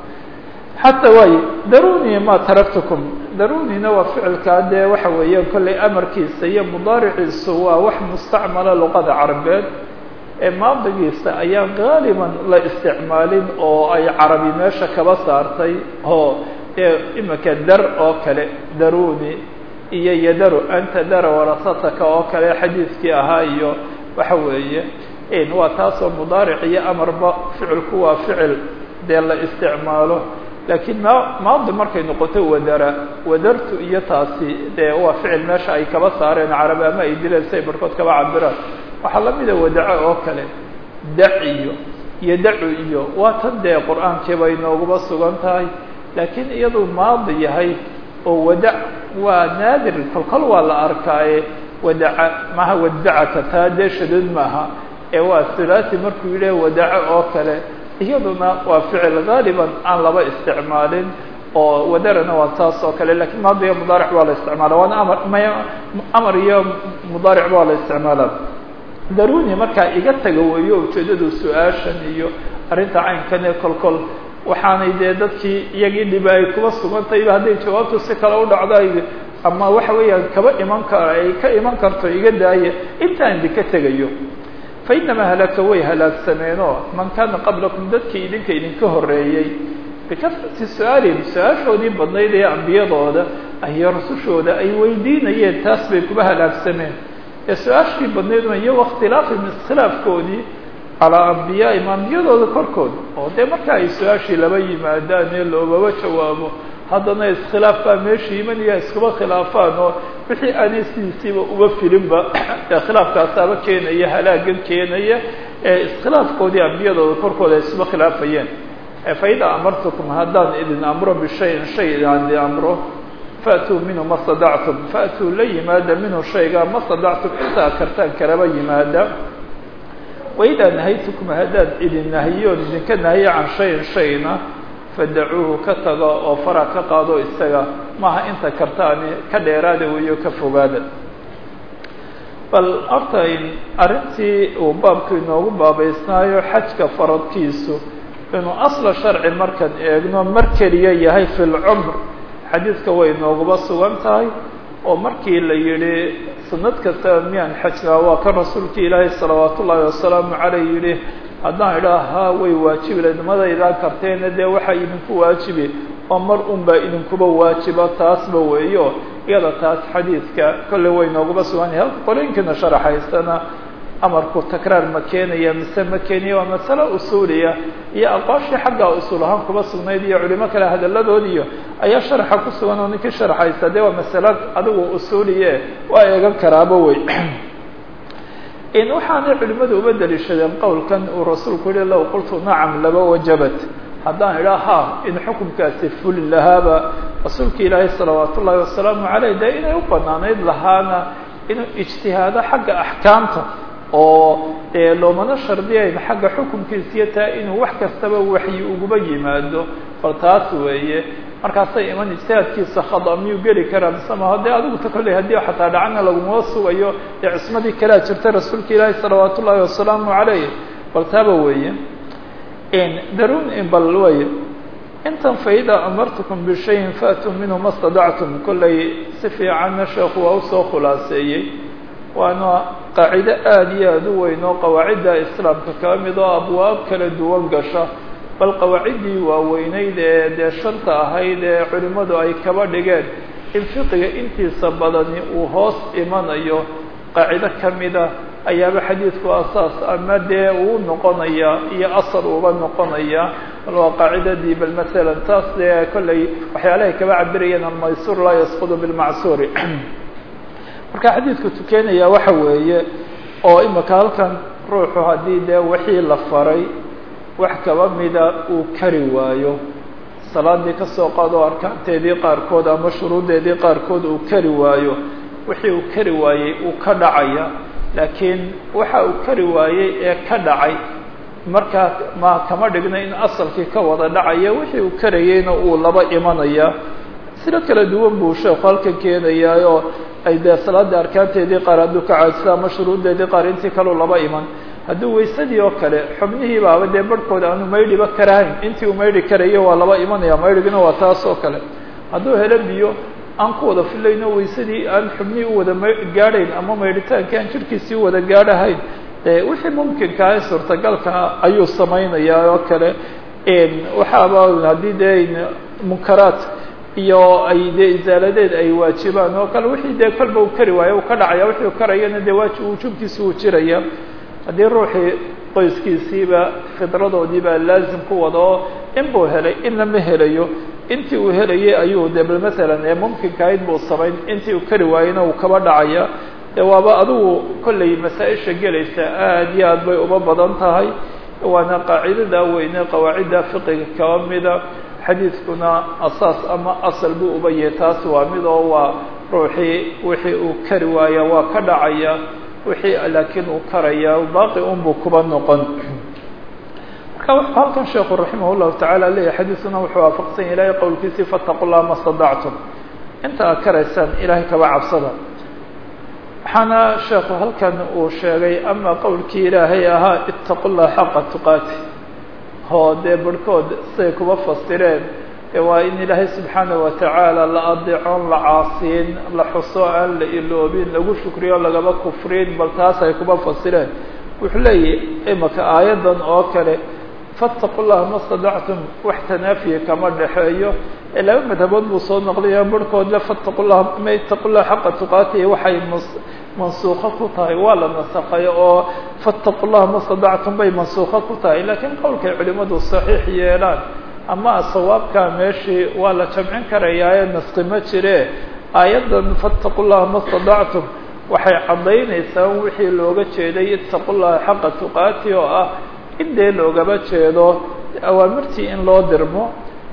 xataa waaye daruni ma taraktukum darunina waa ficilkaa dee waxa weeyaan kollay amarkiisa iyo mudaariciisu waa wax mustacmala luqada carabeed ee maadigiisa ayaan gaaliban la isticmaalin oo ay carabi meesha kaba saartay oo dee imika dar oo kale daruni iyo yadaru anta dara warasataka oo kale xadiidkii ahaa iyo waxa weeye waa taasoo mudaaric iyo amarba ficilku waa ficil dee la isticmaalo laakiin ma maadi markay noqoto wadara wadartu iyo taasi dee waa ficil meesha ay kaba saareen carabi ama ay dileen si ay barhkood kaba cabiraan waxaa lamida wadaco oo kale dac iyo iyo dacu iyo waa tan dee qur-aankii bay nooguba sugan tahay laakiin iyaduu maadi yahay oo wadac waa naadir kolkol waa la arkaaye wadaca maha wadacaka taa dee shadad maaha ee waa thulathi markuu yidhi wadaco oo kale iyaduna waa ficil gaaliban aan laba isticmaalin oo wadarana waa taas oo kale lakiin maadiga mudaaric waa la isticmaala waana amar may amar iyo mudaaric waa la isticmaala daruni markaa iga taga weeyo ujeedadu su-aashan iyo arrinta caynkan ee kolkol waxaanay dee dadkii iyagii dhibi ay kuba sugantayba hadday jawaabtu si kale u dhacdo ay ama waxa weeyaan kaba iman karo ay ka iman karto iga daaya intaan idinka tegayo fa inamaa halaka way halaagsameenoo man kaana qablakum dadkii idinka idinka horreeyey bikasrati su-aalihim su-aashoodii badnayd ee ambiyadooda iyo rusushooda ay weydiinayeen taas bay kuba halaagsameen ee su-aashii badnayduna iyo wakhtilaafihim iskhilaafkoodii calaa ambiyaaihim ambiyadooda korkooda oo dee marka ay su-aashii laba yimaadaan ee loobaba jawaabo haddana iskhilaaf baa meesha imanaya iskuba khilaafaan oo wixii aanay sidiisiiba uba filinba ee khilaafkaasaaba keenaya halaagan keenaya ee iskhilaafkoodii ambiyadooda korkooda ay iskuba khilaafayeen faida amartukum haddaan idin amro bishayin shay idaan idin amro faatuu minhu ma stadactum faatuu la yimaada minhu shayga ma stadactum intaa kartaan kalaba yimaada waidaa nahaytukum haddaad idin nahiyoon idinka nahiyo can shayin shayna fadacuuhu ka tago oo fara ka qaado isaga maaha inta kartaani ka dheeraada weeyo ka fogaada bal horta arrintii uu baabku inoogu baabaysnaayo xajka faradkiisu inuu asla sharci markaan eegno mar keliya yahay fi lcumr xadiidka way nooguba sugan tahay oo markii la yidhi sanad kastaba miyaan xajkaa waa kan rasuulka ilaahay salawaat ullaahi wasalaamu caleyh yidhi haddaan idhaah haa way waajibi ladmadaydaan karteena dee waxaa idinku waajibi oo mar un baa idinkuba waajiba taasba weeyo iyada taas xadiidka kolley way nooguba sugan yahay halka qorooyinkiina sharaxaysana amarku takraar ma keenaya mise ma keenaya waa masale usuuliya iyo aqwaashii xaggaa usuul ahaan kuba sugnayd iyo culimo kale hadalladoodiiyo ayaa sharaxa ku sugan oo ninkii sharxaysa dee waa masale adigu usuuliye waa eegan karaaba wey waxaanay culimadu uba daliishadeen qowlkan uu rasuulku yihi low qultu nacam laba wajabat haddaan idhaa ha in xukunkaasi fuli lahaaba rasuulka ilaahay salawaat ullaahi wasalaamu caleyh dee inay u banaanayd lahaana inuu ijtihaado xagga axkaamta oo dee loomana shardiyayn xagga xukunkiisiyo taa inuu wax kastaba waxyi uguba yimaado bal taas weeye markaasay iman ijtihaadkiisa khada miyuu geli karaa mise maho dee adigu ta kolley haddii xataa dhacana laguma sugayo dee cismadii kalea jirta rasuulka ilaahi salawaat ullaahi wasalaamu caleyh bal taaba weeye darun bal way intan faida amartukum bishayin faatuu minhu ma stadactum kolley si fiicanna sheekhu waa usoo khulaaseeyey waana qaacido aada iyo aada u weyn oo qawaacidda islaamka kaa mid oo abwaab kala duwan gasha bal qawaaciddii waaweyneyd ee dee shanta ahayd ee culimmadu ay kaba dhigeen in fiqiga intiisa badani uu hoos imanayo qaacido kamida ayaaba xadiidku asaas ama dee uu noqonaya iyo asal uuba noqonaya bal waa qaacidadii bal masalan taas dee kolley waxyaalahay kaba cabirayeen almaysuur laa yasqudu bilmacsuuri marka xadiidku tukenaya waxa weeye oo imika halkan ruuxu haddii dee wixii la faray wax kaba mida uu kari waayo salaadii kasoo qaado arkaanteedii qaarkood ama shuruuddeedii qaarkood uu kari waayo wixii uu kari waayey uu ka dhacaya laakiin waxa uu kari waayey ee ka dhacay markaa ma kama dhigna in asalkii ka wada dhacaya wixii uu karayeyna uu laba imanaya silo kala duwan buu sheekhu halkan keenayaayoo ay dee salaada arkaanteedii qaar hadduu ka caajisa ama shuruuddeedii qaar intii kaleu laba iman hadduu waysadii oo kale xubnihii baaba dee barhkooda aanu maydhiba karahayn intii uu maydhi karayo waa laba imanaya maydhigina waa taas oo kale hadduu helo biyo aan ku wada filayno waysadii aan xubnihii u wada gaadhayn ama maydhitaankii aan jirhkiisii u wada gaadhahayn dee wixii mumkinkaa ee suurtagalkaa ayuu samaynayaa oo kale waxaaba haddii dee munkaraat iyo ay dee isaaladeed ay waajibaan oo kale wixii dee kolba uu kari waayo uu ka dhacaya wixii u karayana dee waajib wujuubkiisi uu jiraya haddii ruuxii qoyskiisiiba fidradoodiibaa laazim ku wada oo in buu helay inna ma helayo intii uu helayay ayuu de bal masalan ee mumkinkahayd buu samayn intii uu kari waayena uu kaba dhacaya dee waaba adigu kollay masaa-isha gelaysa aada iyo aad bay uba badan tahay waana qaacidada weyne qawaacidda fiqiga kaba mida xadiidkuna asaas ama asal buu uba yahay taas waa mid oo waa ruuxii wixii uu kari waaya waa ka dhacaya wixii laakiin uu karaya baaqi unbuu kuba noqon marka wuxuu halkan sheekhu raximah llahu tacaala leeyahy xadiidkuna wuxuu waafaqsan yahay ilahay qowlkiisii fataqu llaha ma stadactum inta aad karaysaan ilaahay kaba cabsada waxaana sheekhu halkan uu sheegay ama qowlkii ilaahay ahaa itaqu llaha xaqa tuqaati oo dee barhkood siday kuba fasireen ee waa in ilaahay subxaana watacaala la adeecoon la caasiin la xuso aan la iloobin lagu shukriyo lagaba kufrin bal taas ay kuba fasireen wuxuu leeyahy imaka aayaddan oo kale fattaqu llaha ma stadactum wax tanaafiya kama dhexeeyo ee laba madhabood buu soo noqlaya barhkood le fattaqu llaha ma itaqu llaha xaqa tuqaatihi waxay mansuuqo ku tahay waa la nasakhay oo fattaqu llaha ma stadactum bay mansuuqo ku tahay laakiin qowlkay culimadu saxiix yeelaan ama sawaabkaa meeshii waa la jamcin karayaaye naski ma jire aayaddan fattaqu llaha ma stadactum waxay caddaynaysaa wixii looga jeeday itaqu llaha xaqa tuqaati oo ah in dee loogaba jeedo awaamirtii in loo dirmo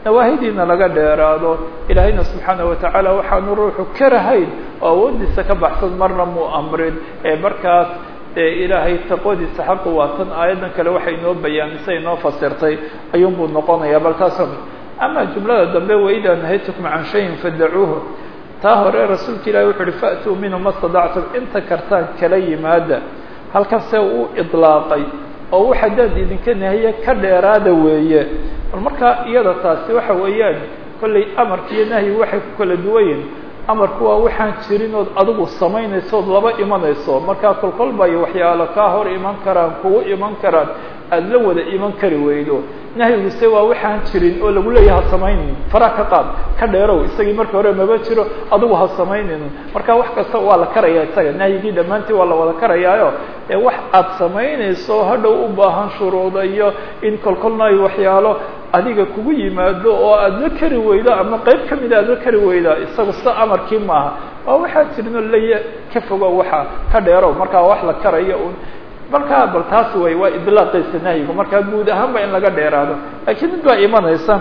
nawaahidiina laga dheeraado ilaahayna subxaana watacaala waxaanu ruuxu karahayn oo awoodiisa ka baxsan marna muu amrin ee markaas dee ilaahay taqwadiisa xaqu waa tan aayaddan kale waxay inoo bayaamisay inoo fasirtay ayuunbuu noqonaya bal taas ama jumlada dambe waidaa nahaytukum can shayin fadacuuhu taa hore rasuulka ilahi wuxu uhi fa'tuu minhu ma stadactum inta kartaan kala yimaada halkase uu idlaaqay oo wax haddaad idinka nahiye ka dheeraada weeye bal markaa iyada taasi waxa weeyaan kollay amarka iyo nahyi waxay ku kala duwanyihin amarku waa waxaan jirin ood adigu samaynayso ood laba imanayso markaa kolkolba iyo waxyaalo kaa hor iman karaan kugu iman karaan aada la wada iman kari weydo nahyiguse waa waxaan jirin oo lagu leeyaha ha samaynin faraa ka qaad ka dheerow isagii marka hore maba jiro adigu ha samaynin marka wax kasta waa la karaya isaga nahyigii dhammaantii waa la wada karayaayo ee wax aad samaynayso hadhow u baahan shuruuda iyo in kolkolna ay waxyaalo adiga kugu yimaado oo aada la kari weydo ama qayb ka mida aada la kari weyda isagu sida amarkii maaha waa waxaa jirin oo laya ka fogo waxa ka dheerow markaa wax la karayo un markaa bal taas way waa idlaaqaysa nahyigu markaa guud ahaan ba in laga dheeraado laakiin mid baa imanaysa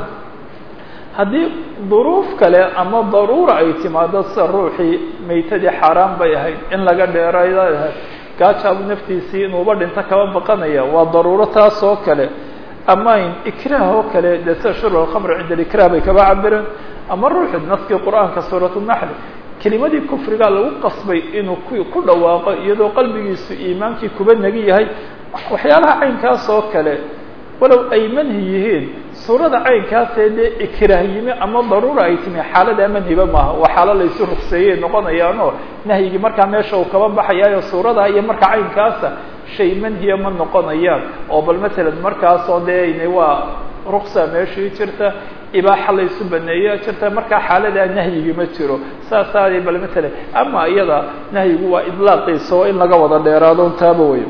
haddii duruuf kale ama daruura ay timaado sida ruuxii maytadii xaaraan bay ahayd in laga dheerayda ahayd gaajaabu naftiisii inuuba dhinto kaba baqanaya waa daruuro taas oo kale ama in ikraah oo kale dee sida shurb alkhamr cinda alikrah bay kaba cabireen ama ruuxi naskii qur-aanka suurat naxli kelimadii kufriga lagu qasbay inuu ku ku dhawaaqo iyadoo qalbigiisu iimaankii kuba nagi yahay waxyaalaha caynkaas oo kale walow ay manhi yihiin suurada caynkaasee dee ikraah yimi ama daruura ay timi xaalada manhiba maaha waa xaalo laysu rugseeyey noqonayaanoo nahyigii markaa meesha uu kaba baxayaayo suurada iyo marka caynkaasa shay manhiya ma noqonayaan oo bal matalan markaasoo dee waa ruksa meeshii jirta ibaaxa laysu baneeya jirta markaa xaaladaa nahyigi ma jiro saasaada bal matalan ama iyada nahyigu waa idlaaqiisa oo in laga wada dheeraado taaba wey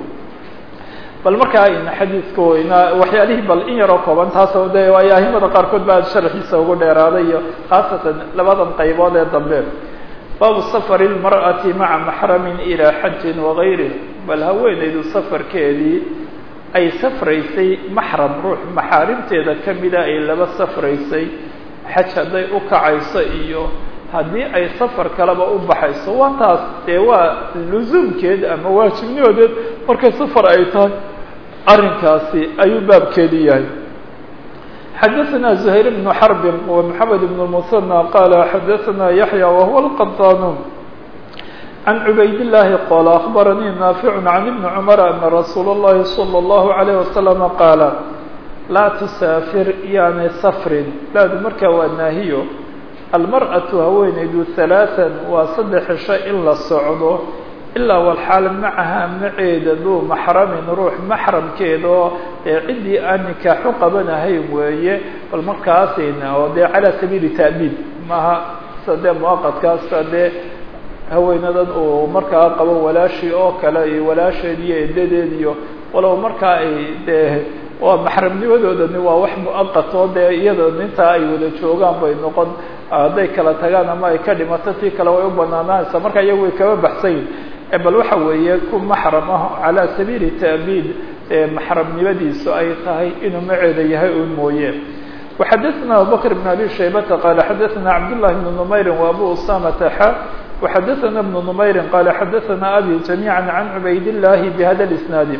bal markaa xadiidka weyna waxyaalihii bal in yaroo kooban taas de waayo ahimada qaarkood baa sharxiisa ugu dheeraaday iyo khaasatan labadan qaybood ee dambe baabu safari lmar'ati maca maxramin ilaa xajin wagayrih bal haweenaydu safarkeedii ay safraysay maxram ruux maxaarimteeda kamida ay laba safraysay xaj hadday u kacayso iyo haddii ay safar kaleba u baxayso waa taas dee waa lusuumkeed ama waajibnimoodeed markay safar ay tahay arrinkaasi ayuu baabkeedi yahay xadaثna زhayr بن xرb ومحamed بن المثنى qala xadaثna yaحyى وهuو الqطاn عن عbayd اللahi qال أخbarnii ناaفع عن بن cمر أن رsuul الlahi صلى الله عليه وسلم qاala laa تsاafir yaanay sfrin laadu markaa waa naahiyo almarأaةu haweenaydu ثaلاثا waa saddex cisho in la socdo ilaa walxaal macaha maceeda duu maxramin ruux maxramkeeda oo dee ciddii aan nikaaxu qabanahayn weeye bal markaasina oo dee calaa sabiili ta'biid maaha sa dee muwaqadkaasa dee haweenadan uu markaa qabo walaashii oo kale iyo walaasheed iyo edadeed iyo walow markaa ay dee waa maxramnimadoodani waa wax muaqat oo dee iyada intaa ay wada joogaan bay noqon hadday kala tagaan ama ay ka dhimato tii kale way u banaanaanaysaa marka iyagu way kaba baxsanyihin bal waxa weeye ku maxram ah calaa sabiili ta'biid maxramnimadiisu ay tahay inuu maceeda yahay un mooye وxadaثna abubakr بn abi shaybata qala xadaثna cabdالlahi بn نmayri وabu usamata xa وxadaثna بn نmayri qala xadaثna abi جamيعا عan cubayd الlahi bhada الاسnaadi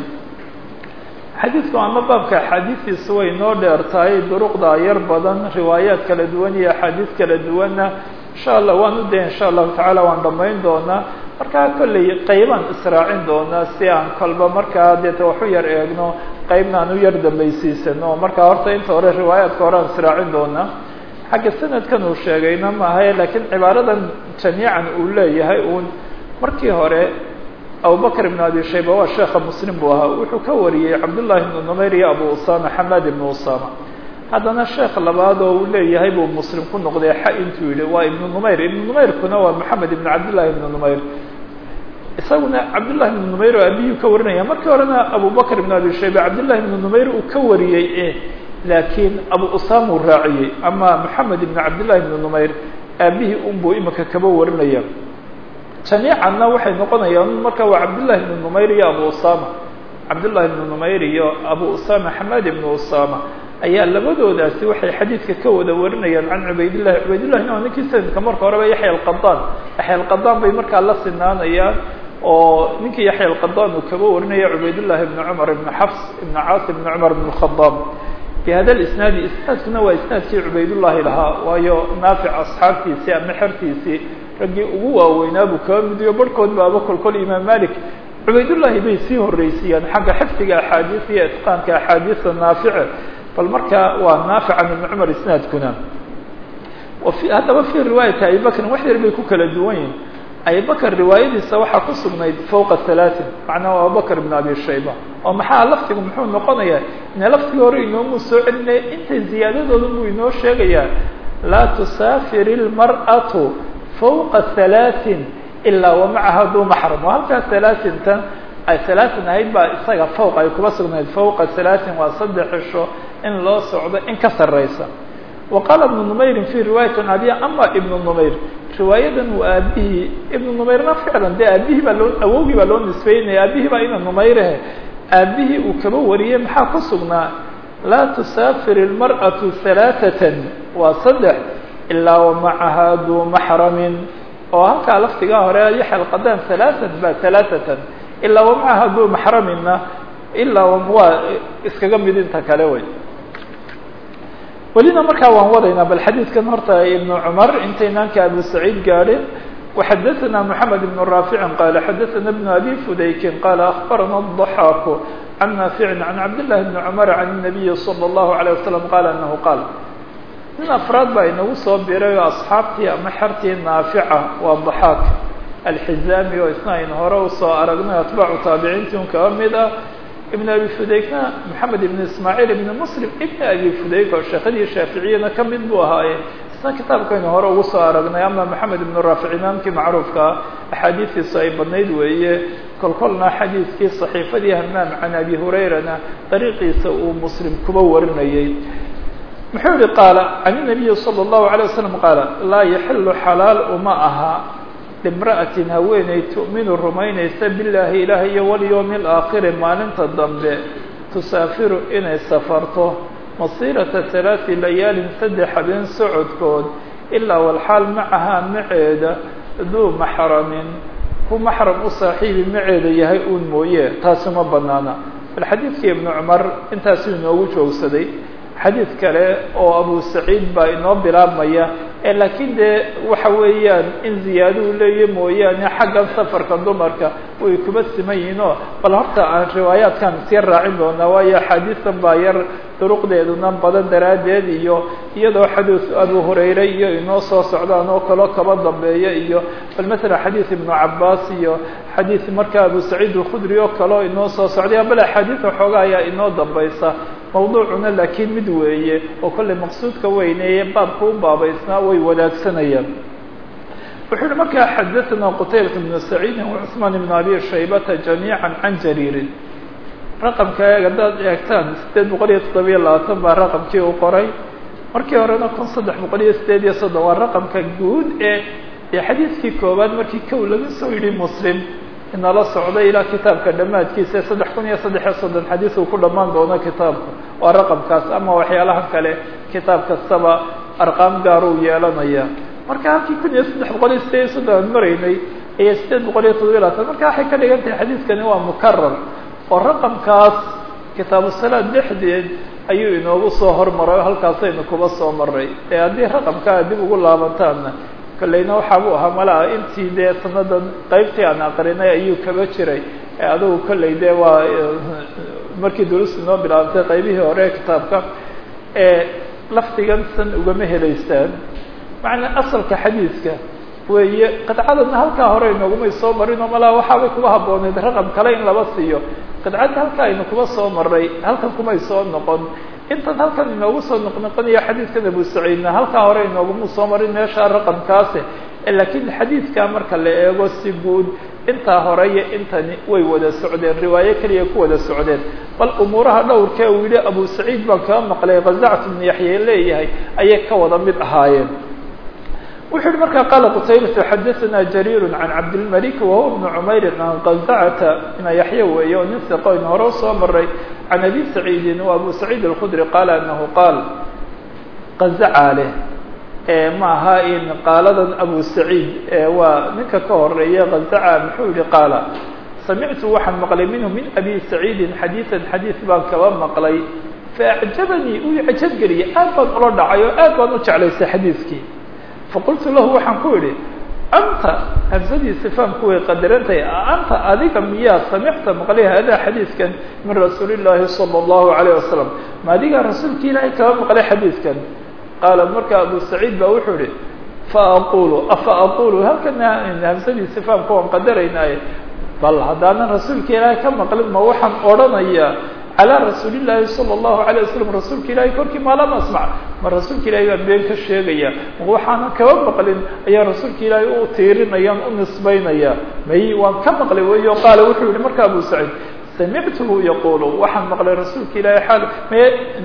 xadiidku ama baabka axaadiistiisu way noo dheer tahay duruqda yar badan riwaayaat kala duwan iyo axaadiis kala duwanna insha allah waan u daya insha allahu tacaala waan dhamayn doonaa markaa kolley qaybaan israacin doonaa si aan kolba markaa deeta waxu yar eegno qaybna aan u yar dambaysiisano markaa horta inta hore riwaayaadka hore aan israacin doonaa xagga sanadkan uu sheegayna maahae laakiin cibaaradan jamiican uu leeyahay uun markii hore abubakr ibn abi shayba waa sheekha muslim buu ahaa wuxuu ka wariyey cabdullahi ibnu numayr iyo abu usama xamaad ibnu usama haddana sheekh labaad oo uu leeyahay buu muslim ku noqday xa intuu yihi waa ibnu numayr ibnu numayrkuna waa maxamed ibn cabdillahi ibnu numayr isaguna cabdullahi ibnu numayr oo abiyuu ka warinaya markii horena abubakr ibn abi shayba cabdullahi ibnu numayr uu ka wariyey e laakiin abu usama uu raaciyey ama maxamed ibn cabdillahi ibnu numayr aabihii unbuu imika kaba warinaya jamiicanna waxay noqonayaan marka waa cabdullahi ibnu numayr iyo abu usama cabdullahi ibnu numayr iyo abu usama xamaad ibnu usama ayaa labadoodaasi waxay xadiidka ka wada warinayaan can cubaydillahi cubaydillahina waa ninkii sanadka marka horeba yaxya alqadaan yaxya alqadaan bay markaa la sinaanayaan oo ninkii yaxya alqadaan uu kaba warinaya cubaydullahi ibni cumar ibni xafs ibni caasim ibni cumar ibn khadaab bihada isnaadi isnaadkuna waa isnaadkii cubaydullahi lahaa waayo naafic asxaabtiisii ama xertiisii raggii ugu waaweynaa buu kaba midiyo barhkood baaba kolkol imaam malik cubaydullahi bay sii horreysiiyaan xagga xifdiga axaadiis iyo itqaanka axaadiista naafice bal marka waa naafican ibni cumar isnaadkuna haddaba fi riwaayati abibakrin wax yar bay ku kala duwan yihin abibakr riwaayadiisa waxaa ku sugnayd fawqa halaatin macnaa abubakr ibn abi shayba oo maxaa laftigu muxuu noqonayaa ine laftiga hore inoomu soo celinaya intay ziyaadadooda buu inoo sheegayaa laa tusaafir ilmar'atu fawqa halaatin ilaa wa macaha duu maxram oo halkaas halaatintan ay halaatin ahayd baa isaga fawq ay kuba sugnayd fawqa halaatin waa saddex cisho in loo socdo in ka sarraysa wa qaala ibnu numayrin fi riwaayati abiya ama ibnu numayr riwaayadan uu aabihii ibnu numayrna ficlan dee aabihii baa loo awowgii baa loo nisbeynaya aabihii baa ina numayrehe aabihii uu kaba wariyey maxaa ku sugnaa laa tusaafir ilmar'atu halaaثatan waa saddex ilaa wa macaha duu maxramin oo halkaa laftigaa hore yaxya alqadaan halaaثan ba halaaثatan ilaa wa macaha duu maxraminna ilaa waa iskaga mid inta kale wey welina markaa waan wadaynaa bal xadiidkan horta ibnu cumar intaynaanka abu saciid gaadhin وxadثna محamed بن رافع qال xadثna بن أbي فudayk qال أخbarana الضحاk عن نافع عن cabd للhi بن cمر عن النبي صلى الله عليه وسلم qال أنه qاal nin afraad baa inagu soo biray oo أصxaabtii ama xertii naafica waa ضحاk alxizami oo isna aynu hore usoo aragnay atbaacu taabiciintii un kaba mid ah ibn abi fudaykna maxamed ibn ismaaciil ibn muslim ibn abi fudayk oo sheekadii shaaficiyana ka mid buu ahaaye isna kitaabkaynu hore ugu soo aragnay ama maxamed ibn raafic imaamkii macruufkaa axaadiistiisu ay badnayd weeye kolkolna xadiidkii صaxiifadii hamaam can abi hurayrana dariiqiisa uu muslim kuba warinayey muxuu yihi qaala can الnabiyi salى الlahu عalيه wasalam qaala laa yaxilu xalaal uma aha limra'atin haweeney tu'minu rumaynaysa billaahi ilaah iyo walyowmi alaakhiri maalinta dambe tusaafiru inay safarto masiirata halaati layaalin saddex habeen socodkood ilaa walxaal macahaa maceeda duu maxramin ku maxram u saaxiibi maceeda yahay uun mooye taasi ma banaana bal xadiidkii ibnu cumar intaasuu inoogu joogsaday xadiid kale oo abu saciid baa inoo bilaabmaya ee laakiin dee waxa weeyaan in ziyaado u leeya mooyaane xaggan safarka dumarka way kuba siman yihiinoo bal horta aan riwaayaadkan isyar raacin doonaa waayo axaadiistan baa yar duruqdeeduna badan daraaddeed iyo iyadoo xadiis abu hurayre iyo inoo soo socdaan oo kaloo kaba dambeeya iyo bal masalan xadiis ibnu cabaas iyo xadiis markaa abu saciid alkhudri oo kaleo inoo soo socday bal axaadiisa xoogaa ayaa inoo dambaysa mawduucuna laakiin mid weeye oo kollay maqsuudka weyneeye baabka u baabaysnaa way wadaagsanayaan wuxuu yihi markaa xadaثna qutaybat bnu saciidin وcثmaan ibn abi shaybata jamiiعa can jariirin raqamka haddaad eegtaan sideed boqol iyo toddobiyo labaatan baa raqamkii u qoray markii horena kun saddex boqol iyo sideed iyo soddon waa raqamka guud ee ee xadiidkii koowaad markii kow laga soo yidhi muslim inala socday ilaa kitaabka dhammaadkiisa saddex kun iyo saddex iyo soddon xadiis uu ku dhammaan doono kitaabka waa raqamkaas ama waxyaalaha kale kitaab kastaba arqaam gaar uu yeelanaya marka halkii kun iyo saddex boqol iyo sideed iyo soddon aan maraynay iyo sideed boqol iyo toddobiyo labaatan marka waxay ka dhigan tahay xadiidkani waa mukarar oo raqamkaas kitaabu salaad dhexdeed ayuu inoogu soo hormaray oo halkaasaynu kuba soo maray ee haddii raqamkaa dib ugu laabantaanna kolleyna waxaabuu ahaa malaa intii dee sanadan qaybtii aan aqrinay ayuu kaba jiray adugu kolley dee waa markii durustu inoo bilaabantay qaybihii hore ee kitaabka ee lafdigan san ugama helaysaan macnaa asalka xadiidka weeye qidcadana halkaa hore inoogumay soo marin oo malaa waxaabay kuba habbooneyd raqam kale in laba siiyo qidcadda halkaa aynu kuba soo maray halkan kumay soo noqon intan halkan inoogu soo noqnoqonayo xadiidkan abu saciidna halkaa hore inooguma soo marin meeshaa raqamkaasi laakiin xadiidkaa marka la eego si guud intaa hore iyo intani way wada socdeen riwaayo keliya ku wada socdeen bal umuuraha dhowrkee uu yihi abu saciid baan kaa maqlay kazactu bnu yaxye leeyahay ayay ka wada mid ahaayeen wuxuu yihi markaa qaala qutaybatu xadaثana jariir can cabdilmalik wahuwa bnu cumayr can qazacata ina yaxya weeye oo nin siqoyn hore usoo maray can abi saciidin wa abu saciid alkhudri qaala anahu qaal qazacaa leh ma aha in qaaladan abu saciid waa ninka ka horeeya qazaca muxuu yihi qaala samictu waxaan maqlay minhu min abi saciidin xadiiثan xadiiث baan kaba maqlay faacjabanii uu icjabgeliyay aad baan ula dhacay oo aad baan u jeclaystay xadiiskii faqultu lahu waxaan ku idhi anta hamsadii sifaamku way qadarantahay anta adiga miyaa samicta maqlay hada xadiiskan min rasuuli llaahi salى اllahu alayه wasalam ma adigaa rasuulki ilaahay kaba maqlay xadiiskan qaala marka abu saciid ba wuxuu ihi faaqulu afa aqulu halkana hamsadii sifaamka waan qadaraynaaye bal haddaanan rasuulka ilaahay ka maqlin ma waxaan odhanayaa calى rasuuli llaahi salى اllahu alيه wasalam rasuulka ilaahay korkii ma lam asmac ma rasuulka ilahay baan been ka sheegaya ma waxaanan kaba maqlin ayaa rasuulka ilaahay u tiirinayaan u nisbaynaya may waan ka maqlay weyo qaala wuxuu yihi marka abu saciid samictuhu yaqulu waxaan maqlay rasuulka ilaahay xaal may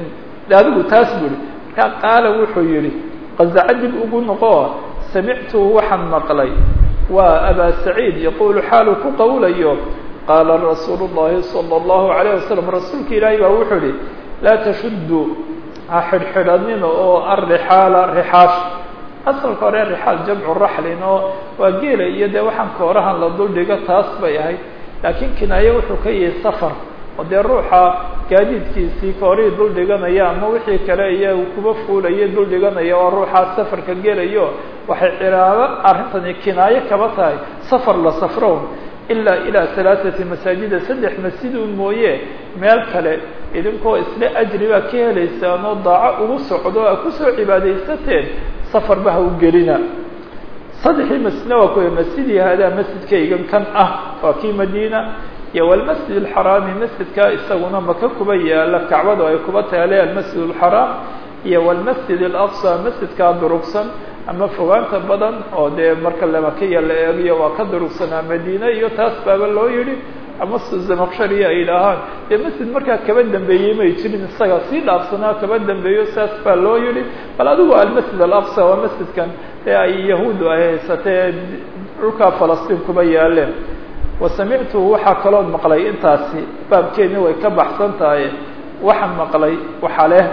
adigu taas buri markaa qaala wuxuu yihi qazaca dib ugu noqo samictuhu waxaan maqlay waa abaa saciid yaqulu xaalu ku qawlayo qaala rasuulu llahi salى اllahu alayه wasalam rasuulka ilaahay baa wuxuu ihi laa tashudu ha xidhxidhanina oo arixaala rixaash asalka hore rixaal jamcu raxlin oo waa geela iyo dee waxaan koorahan la duldhigo taas bay ahayd laakiin kinaaye wuxuu ka yahay safar oo dee ruuxa gaadiidkiisii koorihii dul dhiganaya ama wixii kale iyo kuba fuulaya dul dhiganaya oo ruuxaa safarka gelayo waxay cilaabo arrintani kinaaye kaba tahay safar la safrown ilaa ilaa halaaثati masaajida saddex masjidun mooye meel kale idinkoo isla ajri baa ka helaysaan oo daaco ugu socdo a kusoo cibaadaysateen safarba ha u gelina saddexii masjidna waa kuwa masjidii haadaa masjidkaygan kan ah waa kii madiina iyo walmasjid alxaraami masjidka isaguna maka kuba yaala kacbadu ay kuba taale almasjid alxaraam iyo walmasjid alaqsa masjidkaa durugsan ama fogaanta badan oo dee marka lamakiya la eegiyo waa ka durugsanaa madiine iyo taas baaba loo yihi ama zamaqshariya ay idhaahaan dee masjid markaa kaba dambeeyey may jirin isaga sii dhaafsanaa kaba dambeeyo saas baa loo yihi bal adigu almasjid alaqsa waa masjidkan ee ay yahuudu ay haysatee dhulkaa falastiin kuba yaaleen wa samictuhu waxaa kaloon maqlay intaasi baabkeeni way ka baxsan tahay waxaan maqlay waxaa leh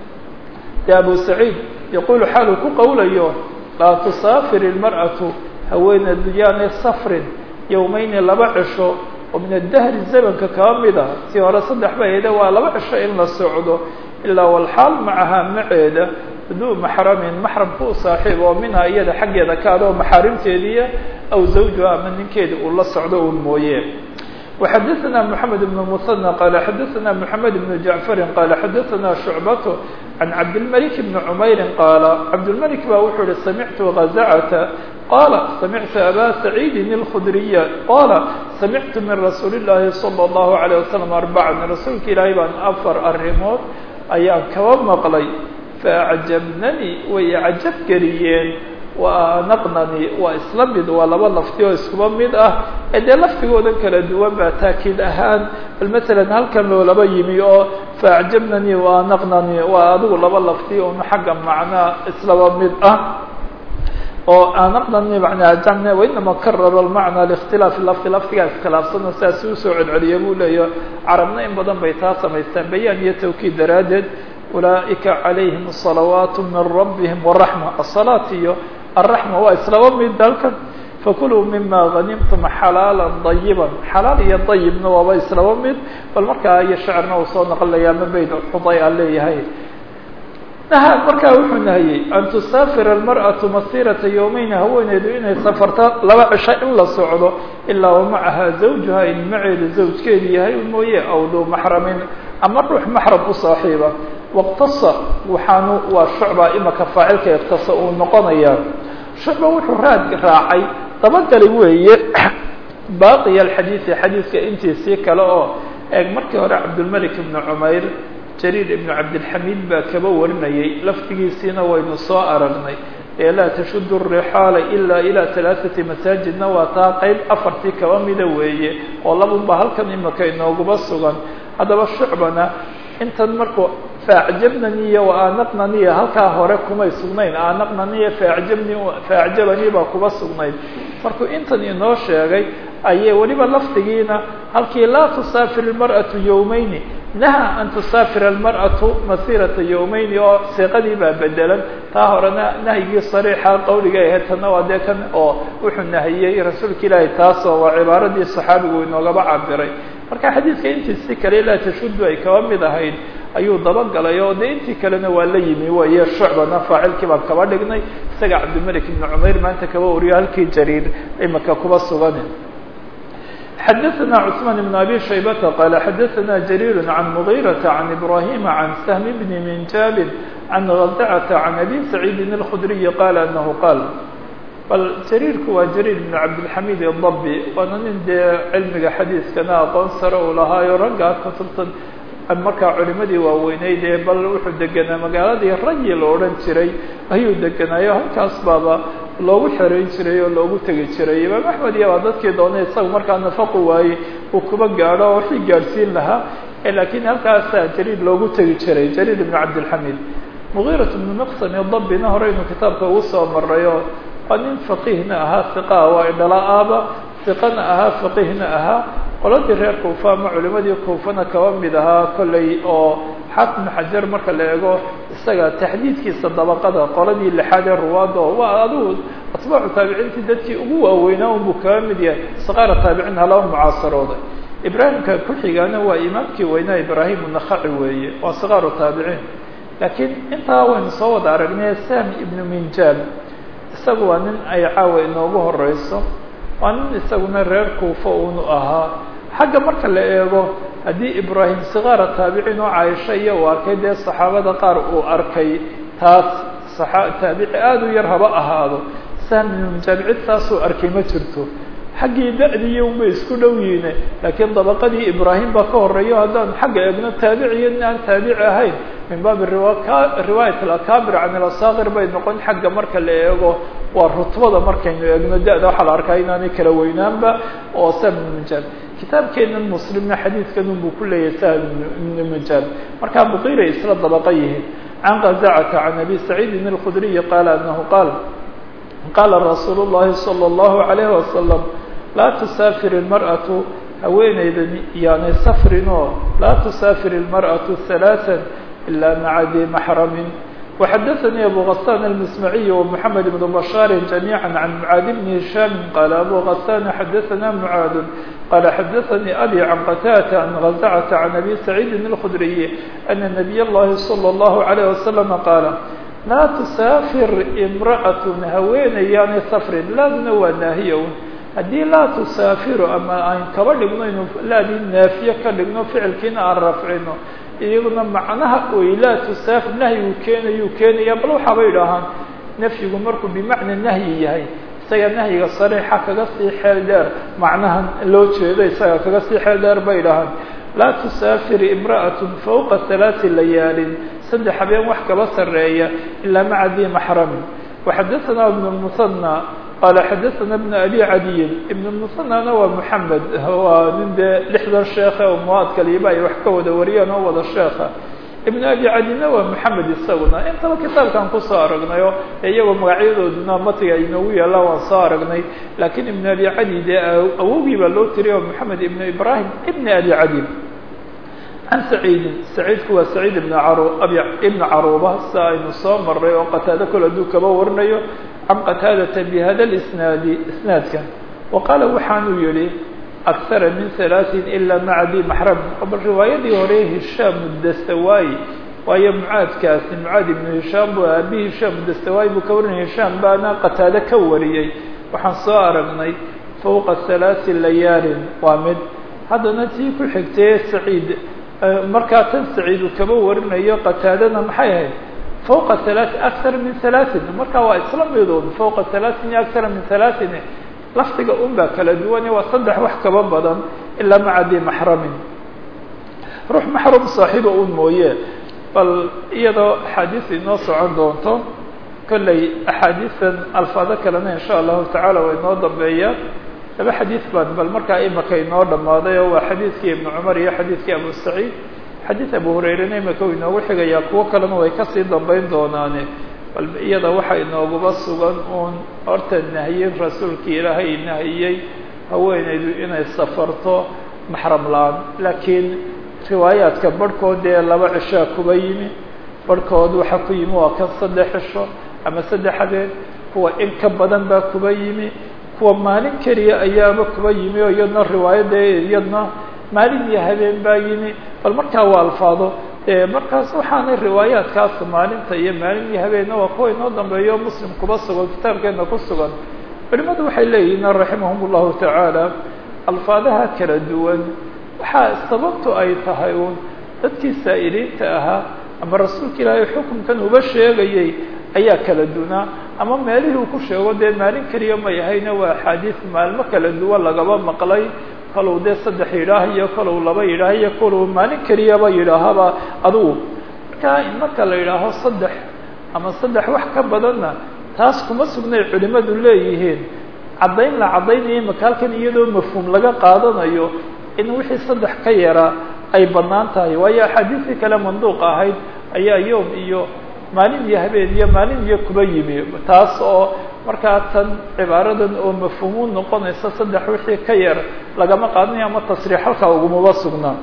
de abu saciid yaqulu xaaluu ku qawlayo laa tusaafir ilmar'atu haweeneedu yaanay safrin yowmayni laba cisho oo min adahri zamanka kaba mid ah si hore saddex ba hede waa laba cisho in la socdo ilaa walxaal macahaa maceeda duu maxramin maxramka u saaxiib oo minhaa iyada xaggeeda ka adoo maxaarimteediiya aw zawjuha ama ninkeeda uu la socdo un mooye وxadثna محamed بن المثنى qال xadثna محamed بن جaعفr qال xadثna شhuعبة عن cabdالملك بن عmayr qال cabdالملك ba wuxuu hi samعtu غزcة qال samعtu abا سعيid الخdرية qال samعtu min رasuuل الlahi صلى الله عليه وسلم أربعا rasuulka ilaahay baan afar arimood ayaan kaba maqlay faأعjabnanii way cajab geliyeen wanaqnani waa isla mid waa laba lafti oo iskuba mid ah ee dee laftigoodan kala duwan baa taakiid ahaan bal masalan halkan loolaba yimi oo faacjabnani wanaqnani waa adigu laba lafti un xagga macnaa islaba mid ah oo anaqnani manaa jamne wainama karara lmacna likhtilaafi lafdi laftigaa iskhilaafsano sidaas usoo celceliya buu leeya carabna in badan bay taa samaystaan bayaan iyo tawkiid daraaddeed ulaaئika عalayhim صalawaat min rabbihim wالraxma aلصalaat iyo الraxma waa islaba mid dalkan fakuluu mima hanimtum xalaala dayiba xalaal iyo dayibna waaba islaba mid bal markaa iyo shacirna uu soo naqlaya ma bayd xuday a leeyahay naha markaa wuxuu nahiyey an tusaafir almarأaةu masirata yowmeyn haweeneedu inay safarto laba cisho in la socdo ilaa wamacaha zawjuha in maceedu zawjkeedu yahay mooye aw duu maxramin ama ruux maxram u saaxiiba wاqtasa waxaanu waa shucba imaka faacilka iqtasa uu noqonaya shucba wuxuu raad raacay dabagali weeye baaqiya alxadiidi xadiidka intiisii kale oo eeg markii hore cabdulmalik ibnu cumayr jariir ibnu cabdilxamiid baa kaba warinayay laftigiisiina waynu soo aragnay ee laa tashudu rixaala ilaa ilaa halaaثati masaajidna waa taa qeyb afartii kaba mida weeye oo labunba halkan imika inooguma sugan haddaba shucbana intan markuu faacjabnaniya wa aanaqnaniya halkaa hore kumay sugnayn aanaqnaniya faacjabni faacjabani baa kuba sugnayd markuu intan inoo sheegay ayay weliba lafdigiina halkii laa tusaafir ilmar'atu yowmayni naha an tusaafira almar'atu masirata yowmayni oo siiqadii baa bedelan taa horena nahyigii sariixa qawliga ahayd tanna waa dee kan oo wuxuu nahiyey rasuulka ilaahay taasoo waa cibaaradii saxaabigu inoogaba cabiray marka xadiidka intiisi kale laa tashudu ay kaba mid ahayd ayuu dabagalay oo de intii kalena waa la yimi waye shucbana faacilkii baan kaba dhignay isaga cabdimalik ibni cumayr maanta kaba wariyo halkii jariir imika kuba sugan xadaثna cثmaan بn abi shaybata qala xadaثna jariir can mغيraةa can ibrahima can sahm bni minjabin can غadcata can abi saciidin اlkhudriyi qala anahu qaal bal jariirku waa jariir bn cabdilxamid الdabi waana nin dee cilmiga xadiiskana aqoon sare uu lahaayo raggaa kutubtan markaa culimadii waaweyneyd ee bal wuxuu degenaa magaaladii rayi la odhan jiray ayuu degenaayo halkaas baaba loogu xereyn jiray oo loogu tegi jiray imaam axmed iyo baa dadkii doonay isaga markaa nafaqu waayey uu kuba gaadho oo wixii gaadhsiin lahaa laakiin halkaasaa jariir loogu tegi jiray jariir ibn cabdilxamid mugiirat ibnu miqsam dabina hore inuu kitaabka ugu soo marayo waa nin faqiihna ahaa iqaa waa idhala-aaba iqana ahaa faqiihna ahaa qoladii reer kuufa ama culimadii kuufana kaba mid ahaa kolley oo xaafid xajar marka la eego isaga taxdiidkiisa dabaqada qoladii lixaad ee ruwaada oo waa adigu atbaacu taabiciintii dadkii ugu waaweynaa unbuu kaba mid yahay saqaara taabiciin halaba mucaasarooday ibraahimka ku-xigaana waa imaamkii weynaa ibraahim unakhaci weeye waa saqaaru taabiciin laakiin intaa waynu soo wada aragnay sam ibnu minjaab isagu waa nin ay caawa inoogu horeyso waa nin isaguna reer kuufa unu ahaa xagga marka la eego haddii ibraahim sikaara taabiciin oo caaisha iyo uu arkay dee saxaabada qaar uu arkay taas taabici aada u yar haba ahaado sahminunjaab cid taasuu arkay ma jirto xaggii da-dii unbay isku dhow yihiine laakiin dabaqadii ibraahim baa ka horeeyo haddaan xagga eegno taabiciyo in aan taabici ahayn min baabi riwaayat alakabir can ilasaakir bay noqon xagga marka la eego waa rutbada markaynu eegno da-da waxaa la arkaa inaanay kala weynaanba oo sahminunjaab kitaabkeenan muslimna xadiidkan unbuu ku leeyahay sahl ibnu minjaab markaa buqiray isla dabaqa yihiin can qazacata can abi saciidin alkhudriyi qaala anahu qaal qaala rasuulu llahi salى اllahu alayhi wasalam laa tusaafir ilmar'atu haweeneydan yaanay safrinoo laa tusaafir ilmar'atu halaثa ila maca di maxramin وxdثnي أbو غسان المسمعي ومحمد بن بشhاaر جميعا عن معاad بن هiشام قال أbو غسان xdثna معاad قال xdثnي أbي عن qتاة عن غزعة عن أbي سعيد الخdري أن نبي الlhi صلى الله عليه وسلم قال laa تسافر امرأة haweeney yaanay sفrin laaduna waa naahiya haddii laa تusaafiru ama aan kaba dhigno inu laadii naafiye ka dhigno ficilkiina aan rafcino iyaguna macnaha oy laa tusaafir nahyigu keenayuu keenaya bal waxaaba idhaahaan nafyigu markuu bimacna nahyi yahay isaga nahyiga sariixa kaga sii xeel dheer macnahan loo jeedo isaga kaga sii xeel dheer bay idhahaan laa tusaafir imra'at fawqa halaati layaalin saddex habeen wax kaba sarreeya ilaa maca di maxramin waxadaثana ibn musanى qaala xadaثana bn abi cadiyin ibn musanana waa moxamed waa nin dee lixdan sheekhe oo muwaadkaliiba ay wax ka wada wariyaan oo wada sheekha ibn abi cadiyna waa moxamed isaguna intaba kitaabkan kusoo aragnayo iyagoo magacyadooduna matiga inoogu yaallaan waan soo aragnay laakiin ibn abi cadi dee awogii baa loo tiriya oo moxamed ibn ibrahim ibn abi cadi can saciidin saciidku waa saciid ibn ibn caruuba sia aynu soo maray oo qataado kol hadduu kaba warinayo can qataadata bihada isnaadi isnaadkan wa qaala waxaanuu yihi akara min halaaثin ila maca di maxram bal riwaayadii hore hishaam dastawayi waayo mucaadkaasi mucaad ibnu hishaam bu aabi hishaam dastawayi buu ka warinaya hishaam baana qataado ka wariyey waxaan soo aragnay fawqa halaaثi layaalin waa mid haddana tii ku xigtee saciid markaa tan saciid uu kaba warinayo qataadana maxay ahayd fawqa halaaثin akara min halaaثin markaa waa isla midood fawqa halaaثin iyo akara min halaaثin lafdiga un baa kala duwane waa saddex wax kaba badan ilaa maca di maxramin ruux maxrum saaxiiba un mooye bal iyadoo axaadiis inoo socon doonto kolley axaadiisan alfaado kalena insha allahu tacaala waa inoo dambeeyaan laba xadiis baan bal markaa imaka inoo dhammaaday oo waa xadiidkii ibnu cumar iyo xadiidkii abu saciid xadiid abu hurayrena imika u inoogu xigayaa kuwo kalena way kasii dambeyn doonaane bal iyada waxaa inooguba sugan uun horta nahyin rasuulkii ilaahay nahiyey haweenaydu inay safarto maxram la-aan laakiin riwaayaadka barhkood dee laba cishaa kuba yimi barhkood waxaa ku yimi waa kan saddex cisho ama saddex habeen kuwa in ka badan baa kuba yimi kuwa maalin keliya ayaaba kuba yimi oo iyadna riwaayadda iyadna maalin iyo habeen baa yimi bal markaa waa alfaado markaas waxaanay riwaayaadkaas maalinta iyo maalin iyo habeenna waa kuwa inoo dambeeyo muslim kuba sugan kitaabkeena ku sugan culimadu waxay leeyihiin raximahum llahu tacaala alfaadaha kala duwan waxaa sababtu ay tahay uun dadkii saa'iliinta ahaa ama rasuulka ilaahay xukunkan uba sheegayay ayaa kala dunaa ama meelihii uu ku sheego dee maalin keliya may ahayna waa axaadiis maalmo kala duwan lagaba maqlay kalow dee saddex yidhaah iyo kalow laba yidhaah iyo kalow maalin keliyaba yidhaahaba adugu marka marka la yidhaaho saddex ama saddex wax ka badanna taas kuma sugnay culimadu leeyihiin caddayn la caddaynayo makaalkan iyadoo mafhuum laga qaadanayo in wixii saddex ka yara ay bannaan tahay waayo axaadiistii kale manduuqa ahayd ayaa yoom iyo maalin iyo habeen iyo maalin iyo kuba yimi taas oo markaa tan cibaaradan oo mafhuumu noqonaysa saddex wixii ka yar lagama qaadanayo ama tasriix halkaa ugumaba sugnaa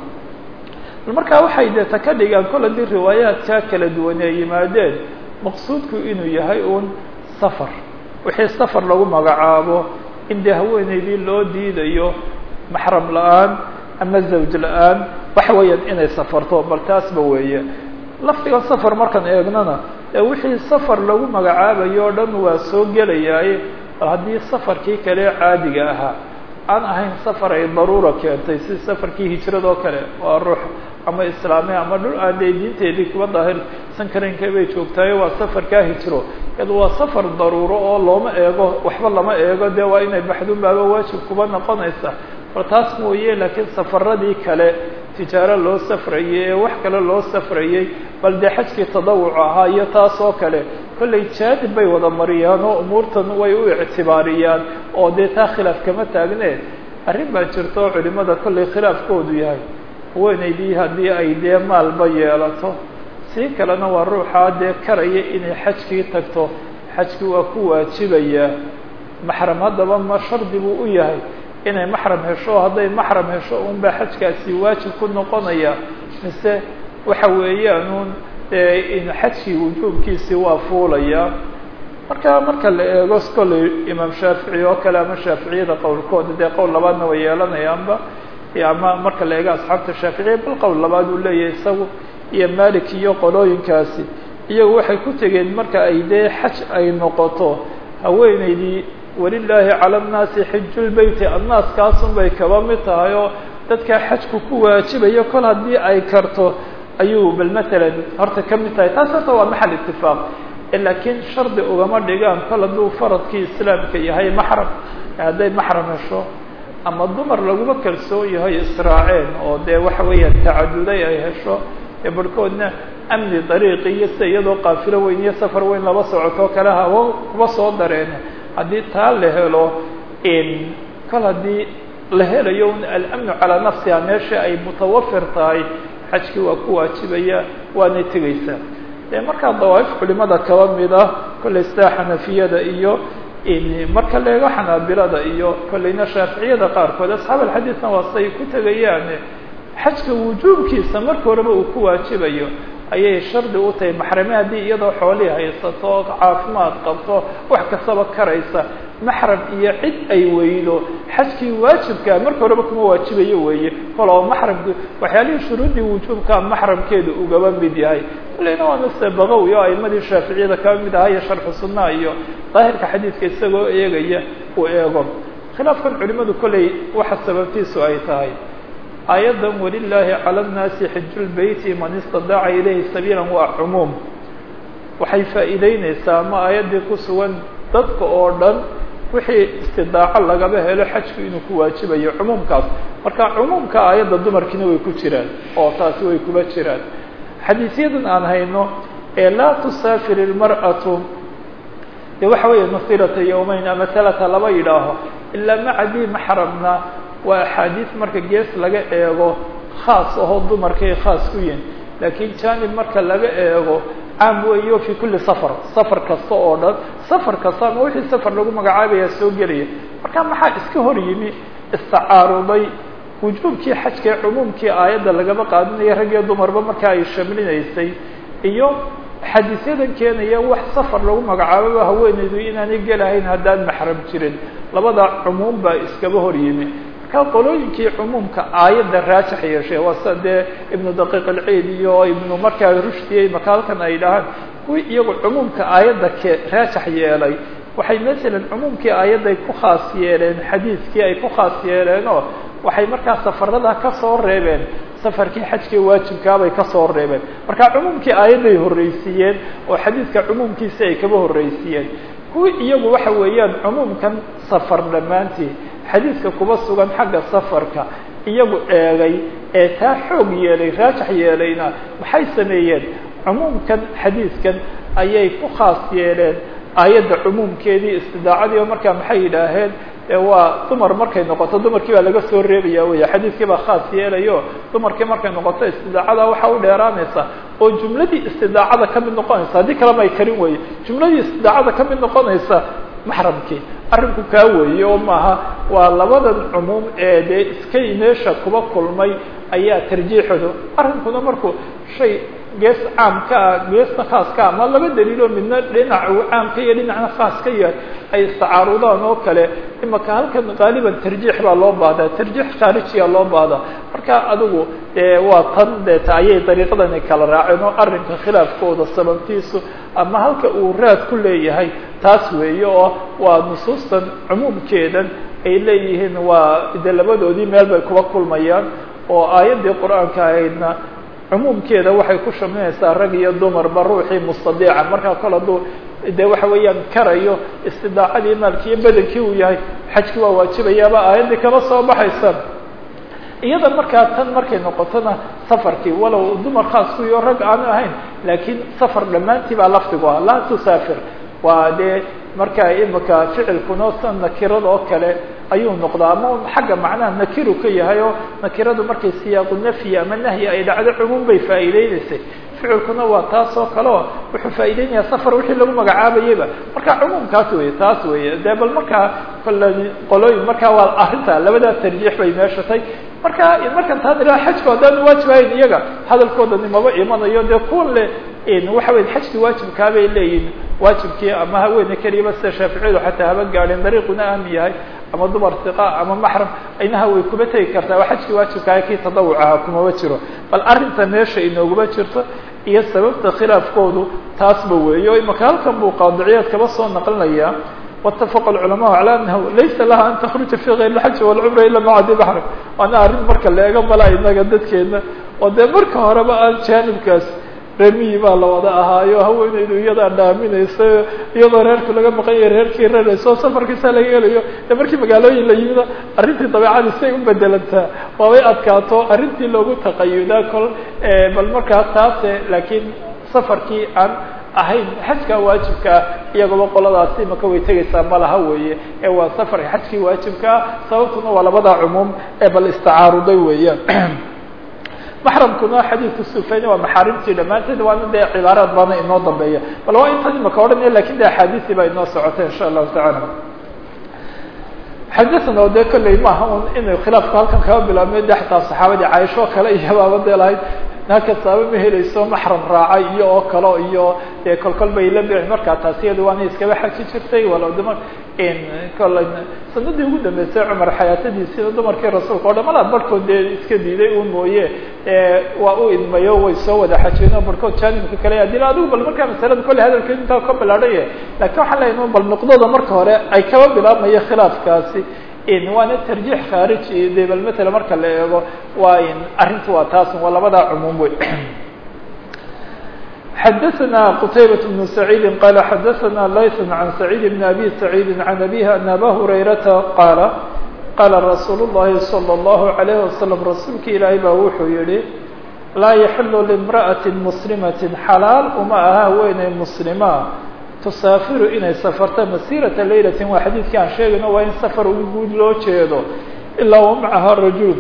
markaa waxay deeta ka dhigaan kol haddii riwaayaadkaa kala duwan ay yimaadeen maqsuudku inuu yahay uun safar wixii safar lagu magacaabo in dee haweeneydii loo diidayo maxram la-aan ama zawj la-aan waxa weeyaan inay safarto bal taasba weeye lafdigan safar markaan eegnana ee wixii safar lagu magacaabayo o dhan waa soo gelayaaye bal haddii safarkii kale caadiga ahaa aan ahayn safar ay daruura keentay si safarkii hijradoo kale waa ruux ama islaami ama dhul aan dee diinteedii kuba daahirsan karaynka bay joogtaayo waa safarkaa hijro iyado waa safar daruuro oo looma eego waxba lama eego dee waa inay baxdun baaba waajib kuba noqonaysa bal taas mooye laakiin safaradii kale tijaaro loo safrayey ee wax kale loo safrayey bal dee xajkii tadawuc ahaa iyo taas oo kale kollay jaadib bay wada mariyaan oo umuurtan way u ictibaariyaan oo dee taa khilaaf kama taagne arrin baa jirta oo culimada kollay khilaafkoodu yahay haweenaydii haddii ay dee maalba yeelato sii kalena waa ruuxaa dee karaya inay xajkii tagto xajkii waa ku waajibayaa maxram haddaba ma shardi buu u yahay inay maxram hesho hadday maxram hesho unbaa xajkaasi waajib ku noqonaya mise waxa weeyaanuun in xajkii wujuubkiisii waa fuulaya marka marka la eego kolley imaam shaafici oo kale ama shaaficiyada qowlkooda dee qowl labaadna way yeelanayaanba ama marka la eego asxaabta shaaficiya bal qowl labaad uu leeyahay isagu iyo malik iyo qolooyinkaasi iyagu waxay ku tegeen marka ay dee xaj ay noqoto haweeneydii walilaahi cala annaasi xijulbeyti annaaskaasun bay kaba mid tahay oo dadkaa xajku ku waajibayo kol haddii ay karto ayuu bal matalan horta ka mid tahay taas horta waa maxal itifaaq laakiin shardi ugama dhigaan kol hadduu faradkii islaamka yahay maxram hadday maxram hesho ama dumar laguma kalsoon yahay israaceen oo dee waxa weeyaan tacaduday ay hesho ee barhkoodna amni dariiqi iyo sida iyadoo qaafilo weyn iyo safar weyn laba socotoo kale hawo kuba soo dareen haddii taa la helo kol haddii la helayo alamnu calaa nafsiha meesha ay mutawafir tahay xajkii waa ku waajibaya waanay tegeysaa dee markaa dawaaif culimada kaba mid ah kollay sidaa xanafiyada iyo marka la eego xanaabilada iyo kollayna shaaficiyada qaarkood asxaab alxadiidna waa say ku tegayaan xajka wujuubkiisa marka horeba uu ku waajibayo ayay shardi u tahay maxrame haddii iyadoo xoolihii haysato caafimaad qabto wax kastaba karaysa maxram iyo cid ay weydo xajkii waajibkaa marka horeba kuma waajibayo weeye kol oo maxramki waxyaalihii shuruuddii wujuubkaa maxramkeedu ugaba mid yahay kolleyna waa mase bagawi oo aimadii shaaficiyada kaba mid ahaa iyo sharxu sunnaha iyo daahirka xadiidka isagoo eegaya uu eego khilaafkan culimadu kolley waxa sababtiisu ay tahay aayaddan walilaahi cala annaasi xijulbeyti man istadaaca ilayhi sabiilan waa cumuum waxay faa'iideyneysaa ama aayaddii ku sugan dadka oo dhan wixii istidaaco lagaba helo xajku inuu ku waajibayo cumuumkaas marka cumuumka aayadda dumarkiina way ku jiraan oo taasi way kuba jiraan xadiisyadan aan hayno ee laa tusaafir ilmar'atu dee waxa weeye masirata yawmeyn ama talata laba yidhaaho ilaa macadii maxramna waa axaadiis marka gees laga eego khaas ahoo dumarkay khaas ku yihin laakiin janib marka laga eego caam weeyo fi kuli safar safar kasta oo dhan safar kasta ama wixii safar lagu magacaabaya soo gelaya marka maxaa iska hor yimi istacaaruday wujuubkii xajka ee cumuumkii aayadda lagaba qaadinaya rag iyo dumarba marka ay shamlinaysay iyo xadiisyadan keenaya wax safar lagu magacaababa haweeneydu inaanay gelahayn haddaan maxram jirin labada cumuum baa iskaba hor yimi marka qolooyinkii cumuumka aayadda raajix yeeshay waa sida dee ibnu daqiiq alciid iyo ibnu markaa rushdiyey makaalkan ay dhahaan kuwii iyagu cumuumka aayadda ke raajix yeelay waxay masalan cumuumkii aayadday ku khaas yeeleen xadiiskii ay ku khaas yeeleen oo waxay markaa safarada ka soo reebeen safarkii xajkii waajibkaabay ka soo reebeen marka cumuumkii aayadday horreysiiyeen oo xadiiska cumuumkiisi ay kaba horreysiiyeen kuwii iyagu waxa weeyaan cumuumkan safar dhammaantii xadiiska kuba sugan xagga safarka iyagu eegay ee taa xoog yeelay raajix yeelayna maxay sameeyeen cumuumkan xadiiskan ayay ku khaas yeeleen aayadda cumuumkeedii istidaacadii oo markaa maxay yidhaaheen waa dumar markay noqoto dumarkii baa laga soo reebaya wey xadiiskii baa khaas yeelayo dumarkii markay noqoto istidaacada waxa u dheeraanaysa oo jumladii istidaacada ka mid noqonaysa haddii kalema ay karin weye jumladii istidaacada ka mid noqonaysa maxramkii arrinku kaa weeye oo maaha waa labadan cumuum ee dee iskay meesha kuba kulmay ayaa tarjiixooda arrinkuna markuu shay gees caamka ah geesta khaaska ama laba daliiloo midna dhinac uu caamka iyo dhinacna khaas ka yahay ay istacaarudaan oo kale imaka halkan qaaliban tarjiix baa loo baahdaa tarjiix khaarijiya loo baahdaa marka adigu dee waa tan deeta ayay dariiqadani kala raaceen oo arrinka khilaafkooda sababtiisu ama halka uu raad ku leeyahay taas weeye oo waa nusuustan cumuumkeedan ay leeyihiin waa de labadoodii meel bay kuba kulmayaan oo aayaddii qur-aanka ahaydna cumuumkeeda waxay ku shaminaysaa rag iyo dumarba ruuxii mustadiica markaa kol hadduu de waxa weeyaan karayo istidaacadii maalkii iyo badankii uu yahay xajki waa waajibayaaba aayaddii kaba soo baxaysa iyada markaa tan markay noqotona safarkii walow dumar khaas kuyo rag aanu ahayn laakiin safar dhammaantii baa lafdigu ah laa tusaafir waa dee markaa imika ficilkuna sa nakirada oo kale ayuu noqdaa ama xagga macnaha nakiru ka yahay oo nakiradu markay siyaaqu nafyi ama nahyi ay dhacdo cumuum bay faa'iideynaysay ficilkuna waa taas oo kale oo wuxuu faa'iideynayaa safar wixii lagu magacaabayaba marka cumuumkaas weye taas weye dee bal markaa kole qolooyin markaa waa arrinta labadaa tarjiix bay meesha tay marka markan taan ilaa xajku haddaan waajibahayn iyaga hadalkoodani maba imanayo dee kuwan le waxa weya xajki waajibkaabay leeyihin waajibkii ama haweene keliyaba sida shaaficiyadu xataa haba gaadheen dariiquna aami yahay ama dumar hiqa ama maxram aynaha way kuba tegi kartaa waa xajkii waajibkaaha kii tadawucaha kumaba jiro bal arrinta meesha inooguma jirto iyo sababta khilaafkoodu taasba weeye o imaka halkan buu qaadiciyaad kaba soo naqlinaya واتفق العلماء على أنه ليس لها أن تخرج في غير الحج والعمرة إلا مع ذي بحر وأنا أريد مركا لأيغا ملا إناga dadkeena oo dee marka horeba aan jaanibkaas remiyi baa la wada ahaayo haweeneydu iyadaa dhaaminaysa iyadoo reerku laga maqan yahay reerkii rarayso safarkiisa laga helayo de markii magaalooyin la yimida arrintii dabeecadii say u bedelantaa waabay adkaato arrintii loogu taqayudaa kol bal markaa taase laakiin safarkii aan ahayn xajka waajibkaa iyagaba qoladaasi imaka way tegaysaa malaha weeye ee waa safarka xajkii waajibkaa sababtuna waa labada cumuum ee bal istacaaruday weeyaan maxramkuna xadiidku sufayni waa maxaarimtii dhammaanteed waana dee cibaaraad baana inoo dambeeya bal waa intan imaka odhanaya lakin de axaadiisii baa inoo socotay insha allahu tacaala xadana oo dee kolley maaha un inay khilaafku halkan kaba bilaabmay de xataa saxaabadii caaisho kale iyo baaba dee lahayd nakastaaba ma helayso maxram raacay iyo oo kale iyo dee kolkol bay la bixi markaa taas iyada waana iskaba xaji jirtay walow dumar kole sanadii ugu dambeysay cumar xayaatadiisina dumarkii rasuulka o dhan malaa barhkood dee iska diiday un mooye waa u idmayo way soo wada xajeen oo barhkood jaanibka kale adila adigu bal markaa masalada kolley hadalkeed intaa ka bilaadhaya lakin waxaan leeyahy bal nuqdada marka hore ay kaba bilaabmaya khilaafkaasi waana tarjiix khaariji de bal matala marka la eego waa arrintu waa taas waa labadaa cumuum wey xadaثna qtaybaة بن سacيidi qala xadaثna layث عan سacيid بn abi سacيidi عan abihi an aba hurayrata qaala qaala rasuul الlahi slى الlahu عalيه waslم rasuulka ilaahay baa wuxuu yihi laa yaxilu limraأaةi muslimaةi xalaal uma aha haweeney muslima tusaafiru inay safarto masiirata laylatin waa xadiidkii aan sheegayno waa in safar guud loo jeedo ilaa wa macaha rajul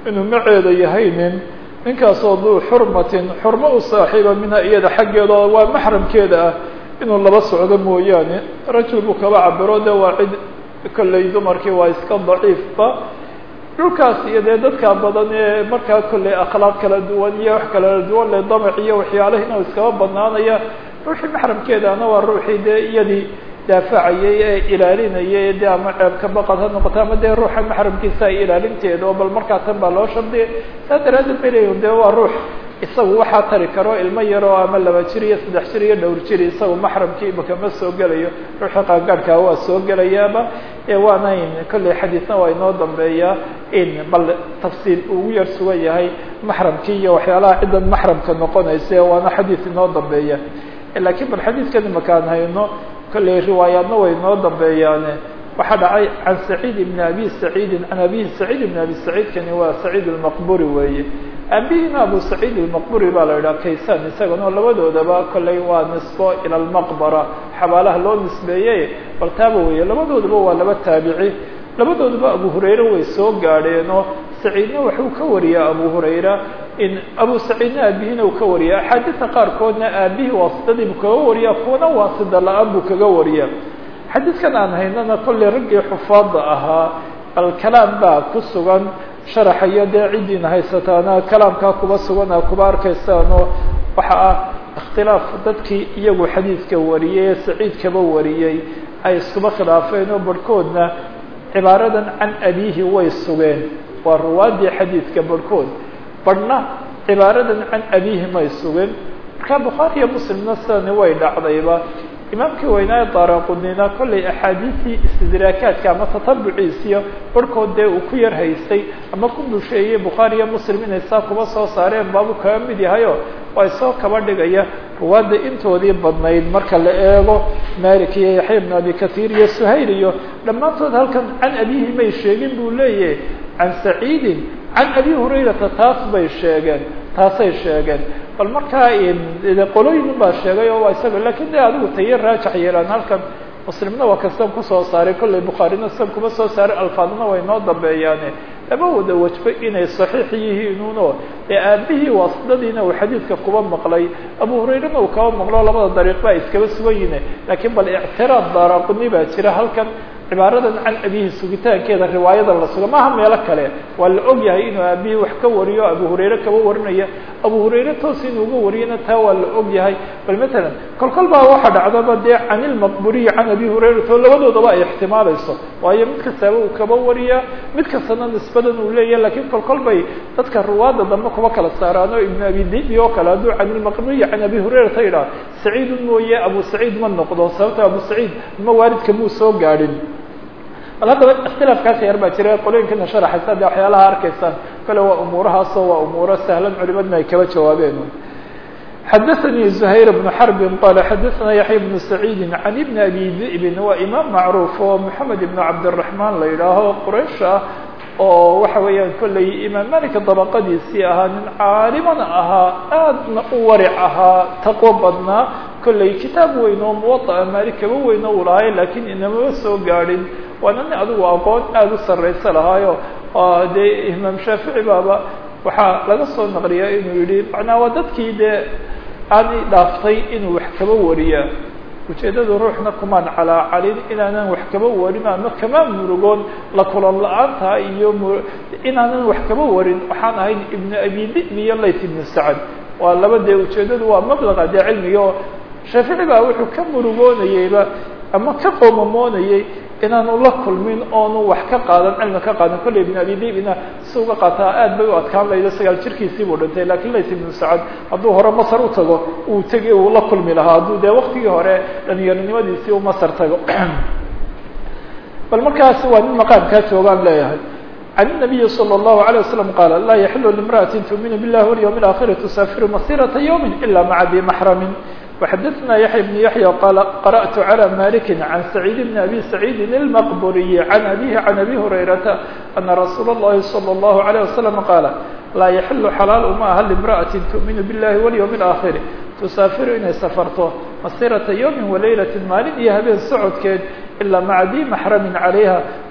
inuu maceeda yahay nin ninkaasoo duu xurmatin xurmo u saaxiiba minha iyada xaggeeda oo waa maxramkeeda ah inuu laba socdo mooyaane rajul buu kaba cabiro de waa cid kolley dumarkii waa iska daciifba dhulkaas iyo dee dadka badan ee markaa kolley akhlaaq kala duwan iyo wax kala duwan le damac iyo waxyaalahina iskaba badnaanaya ruuxii maxramkeedana waa ruuxii dee iyadii daafacayay ee ilaalinayay dee ama ceebka baqad ha noqoto ama dee ruuxa maxramkiisa ay ilaalinteeda oo bal markaa tan baa loo shardiyay saa daraaddeed bay leeyihin dee waa ruux isagu waxaa tari karo ilmo yaroo ama laba jir iyo saddex jir iyo dhowr jir isagu maxramkii imaka ma soo gelayo ruuxii qaangaadhkaa waa soo gelayaaba waana kolley xadiisna waa inoo dambeeyaa in bal tafsiil ugu yar sugan yahay maxramkii iyo waxyaalaha ciddan maxramka noqonaysa waana xadiis inoo dambeeya lakiin bal xadiiskan imakaan hayno kolley riwaayaadna way inoo dambeeyaane waxaa dhacay can saciid ibn abi saciidin can abihi saciid ibn abi saciidkani waa saciid almaqburi weeye aabihina abu saciid almaqburi baa la idhaha kaysan isagana labadoodaba kolley waa nisbo ila almaqbara xabaalaha loo nisbeeyey bal taaba weeye labadoodaba waa laba taabici labadoodaba abu hurayre way soo gaadheenoo saciidna waxuu ka wariyaa abu hurayra in abu saciidna aabihina uu ka wariya axaadiista qaarkoodna aabihii waasidadii buu kaga wariyaa kuwana waasida la-aan buu kaga wariyaa xadiidkan aan haynana kolley raggii xufaada ahaa alkalaam baa ku sugan sharaxayo dee ciddiina haysataana kalaamkaa kuba sugana kuba arkaysaano waxa ah ikhtilaaf dadkii iyagu xadiidka wariyey ee saciid kaba wariyey ay iskuba khilaafeen oo barhkoodna cibaaradan can abiihi way sugeen waa ruwaadii xadiidka barhkood barhna cibaaradan can abiihi may sugeen markaa bukhaari iyo muslimna sidani way dhacdayba imaamkii weynaaye daaraqudnina kollay axaadiistii istidraakaadka ama tatabuciisiyo barhkood dee uu ku yar haystay ama ku busheeyey bukhaari iyo muslim inay saa kuba soo saareen baabu kaga mid yahayo waa soo kaba dhigaya ruwaadda intoodii badnayd marka la eego malik iyo yaxya ibn abi katiir iyo suhayl iyo dhammaantood halkan can abihi may sheegin buu leeyahay can saciidin can abi hurayrata taas bay sheegeen taasay sheegeen bal markaa qolooyin baa sheegay oo waa isaga lakin de adigu tayo raajax yeelaan halkan muslimna waa kastan kusoo saaray kollay bukhaarina sidan kuma soo saaray alfaadna way noo dambeeyaane lama wada wajba inay saxiix yihiinuno ee aabihii waasidadiina uu xadiidka kuba maqlay abu hurayrena uu kaba maqlo labada dariiq ba iskaba sugan yihin lakiin bal ictiraad daaraquni baa jira halkan cibaaradan can abihi sugitaankeeda riwaayadan la suga maaha meelo kale waa la og yahay inuu aabihii wax ka wariyo abu hurayre kaba warinaya abu hurayre toos inuu uga wariyana taa waa la og yahay bal matalan kol kol baa waxa dhacdaba dee can ilmaqburiyi can abi hurayrata oo labadoodaba ay ixtimaalayso waayo mid kastaaba uu kaba wariyaa mid kastana nisbadan uu leeyahay lakiin kol kol bay dadka ruwaadda dambe kuba kala saaraano ibn abi dibi oo kale hadduu can ilmaqburiyi can abi hurayrata idhaha saciidun mooye abu saciid ma noqdo sababto abu saciid ma waalidka muu soo gaadhin bal haddaba ikhtilaafkaas yar baa jira qolooyinkana sharaxaysa de waxyaalaha arkaysaan kale waa umuurahaasoo waa umuuro sahlan culimadna ay kaba jawaabeen xadaثnي زhayr بن xرb qال xadaثna yaحya بن سacيidi عan بn abi di'bin waa imaam macruuf oo mحamed iبn cabdالرaحman la yidhaaho qraish ah oo waxa weeyaan kollay imaam malika dabaqadiisii ahaa nin caalimana ahaa aadna u waric ahaa taqwo badnaa kollay kitaab weyn oo muwaطa malik kaba weyno uu lahay lakiin inamaba soo gaadhin waana nin adigu aqoon aada u sarraysa lahaayo dee imaam shaafici baaba waxaa laga soo naqliyaa inuu yihi macnaa waa dadkii dee aani dhaaftay inuu wax kaba wariyaa ujeeddadu ruuxna kumaan calaacalin inaanan wax kaba warin ama kama murugoon la kulan la-aanta iyo inaanan wax kaba warin waxaan ahayn ibnu abi di'bi iyo layt ibnu sacad waa laba dee ujeeddadu waa mablaqa dee cilmiga oo shaafici baa wuxuu ka murugoonayeyba ama ka qoomamoonayey inaanu la kulmin oonu wax ka qaadan cilmi ka qaadan kolley ibn abi dibina si uga qaataa aad bay u adkaan laydo sagaal jirkiisii buu dhintay lakiin lays ibnu sacad hadduu hore masar u tago uu tegi uu la kulmi lahaa hadduu dee waktigii hore dhalinyaronimadiisii u masar tago bal markaas waa nin maqaamkaa joogaan leeyahay can النabiyi slى الlahu عalيه waslم qaala laa yaxilu limra'ati tuuminu biاllahi walyوم اlآkhiri tusaafiru masirata ywmi ila maca di maxrami وxadثna yaحya بن yaحyى qal qarأtu عlى maliki عan سacيid بn abi سacيidi الmqburiyi عan abihi عan abi hurayrata ana rasuul الlahi slى الlahu عalيه waslم qaala laa yaxilu xalaal uma aha limra'ati tuؤminu biاllahi walyوم الآkhiri tusaafiru inay safarto masirata ywmi walaylaة maalin iyo habeen socodkeed ilaa maca di maxrami calayha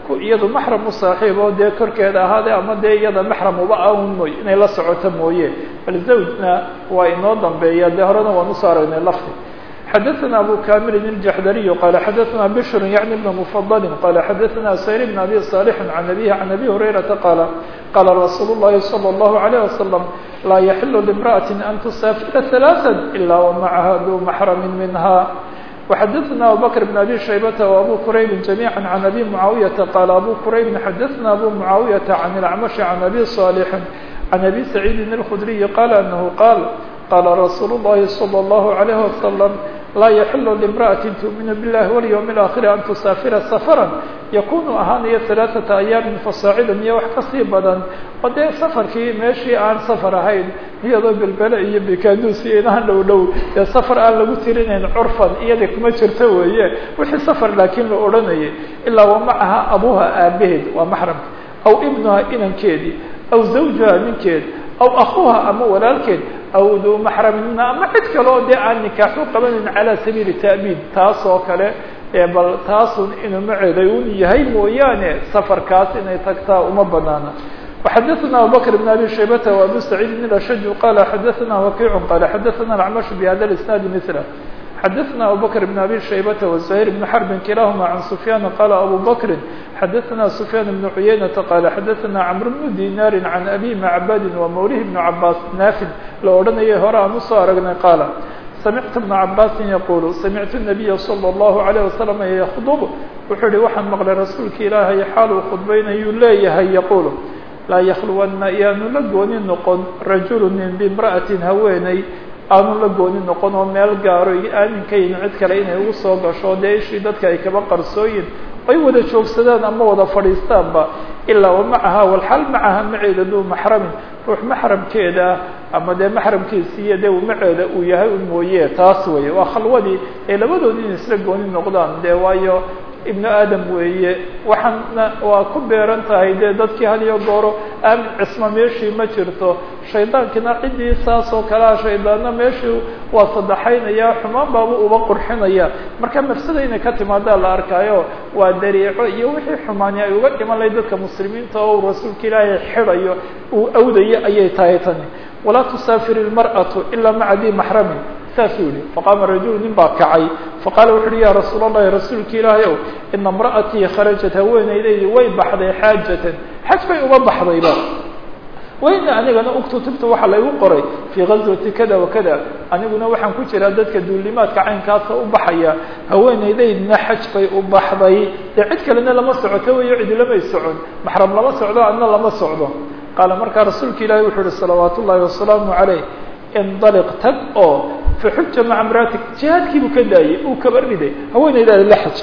ku iyadu maxram u saaxiib oo dee korkeeda ahaade ama dee iyada maxram uba aun mooy inay la socoto mooye bal zawjna waa inoo dambeeya dee horena waan usoo aragnay lafdi xadaثna abu kamilin الjaxdariy qala xadaثna bshr yaعni bn mfadli qala xadaثna sayr bn abi صالح can abihi can abi hurayrata qaala qala rasuul الlahi slى الlahu عalيه waslم laa yaxilu لامraأaة an tusaafira ثaلaثا ila wmacaha du maxrami minha وxadثna abu bkr بن abi shaybة وabu qurayb جamيعا عan abi mعaawiyaةa qala abu qurayb xadaثna abu mعaawiyaةa عan الأcmaشh عan abi صاalح عan abi سacيidi الkhdriي qala anahu qaal qala rasuul الlahi slى الlahu عalيه waslم laa yaxilu لامraأaةi tuؤminu biالlahi wاlyوم الآkhir an tusaafira safrا yakunu ahaanaya ثaلaثaةa أyaamin fasaacida iyo wax kasii badan oo dee safarkii meeshii aan safar ahayn iyadoo belbele iyo bekaduus iyo inahan dhow dhow dee safar aan lagu tirinayn curfan iyada kuma jirto weeye wixii safar laakiin la odhanayay ilaa wamacaha abuha aabaheed waa maxramka aw ibnuha inankeedii aw zawjuha ninkeed aw akuha ama walaalkeed aw duu maxramina ama cid kale oo dee aan nikaaxu qabanin calaa sabiili ta'biid taas oo kale bal taasun inuu maceeday un yahay mooyaane safarkaas inay tagtaa uma banaana وxadثna abubكر بن abي شhaybة وabو سعيid الأشج qال xadثna وkiع qال xadثna الأعمش بhda الاسناaد مثله xadثna abubكر بن abي شhaybة وزهير بن حرب kilahma عن سفyان qال abو بكر xadثna سفyان بن عuyaynة qال xadثna cمر بن ديناr عن أbي معbاd وmوlه بن cabاs ناfid la odhanayay hore aan usoo aragnay qاaل سمعت بن عabاsi yqul سمعت النبي صلى الله عليه وسلم ykdب wuxuu hi waxaan mqlay rasuulka ilaahay xaal uu khudbaynayuu leeyahay yqul laa yakluwanna iyaanu la gooni noqon rajulu nin bimra'atin haweeney aanu la gooni noqon oo meel gaaro iyo aaminkayn cid kale inay ugu soo gasho dee ishii dadka ay kaba qarsooyin ay wada joogsadaan ama wada fadhiistaanba ilaa wamacaha walxal macaha maceeda duu maxramin ruux maxramkeeda ama dee maxramkiisiiyo dee maceeda uu yahay un mooye taas weeye waa khalwadii ee labadood in isla gooni noqdaan dee waayo ibnu aadam weeye waxaana waa ku beeran tahay dee dadkii had iyo gooro aamin cisma meeshii ma jirto shaydaankina ciddii saas oo kalea shaydaanna meeshii waa sadaxaynaya xumaan baaba uba qurxinaya marka mafsada inay ka timaadaa la arkaayo waa dariico iyo wixii xumaani ay uga dhiman lahay dadka muslimiinta oo rasuulka ilaahay xidayo uu awdayo ayay tahay tani walaa tusaafir ilmar'atu ilaa maca dii maxramin saasuu yihi faqaama rajulu nin baa kacay faqaala wuxu uhi ya rasuul allahi rasuulka ilaahay ow ina imra'atii kharajat haweenaydaydi way baxday xaajatan xaj bay uga baxdayba wayna anigana uktutubta waxaa laygu qoray fii gazwati kada wa kada aniguna waxaan ku jiraa dadka duulimaadka caynkaasa u baxaya haweenaydaydna xaj bay u baxday dee cid kalena lama socoto weyo cidi lamay socon maxram lama socdo adna lama socdo qaala markaa rasuulka ilaahay wuxuu uhi salawaat ullahi wasalaamu calayh indaliq tag oo faxuja maca mraatik jihaadkiibuu ka daayey uu kaba riday haweenaydaada la xaj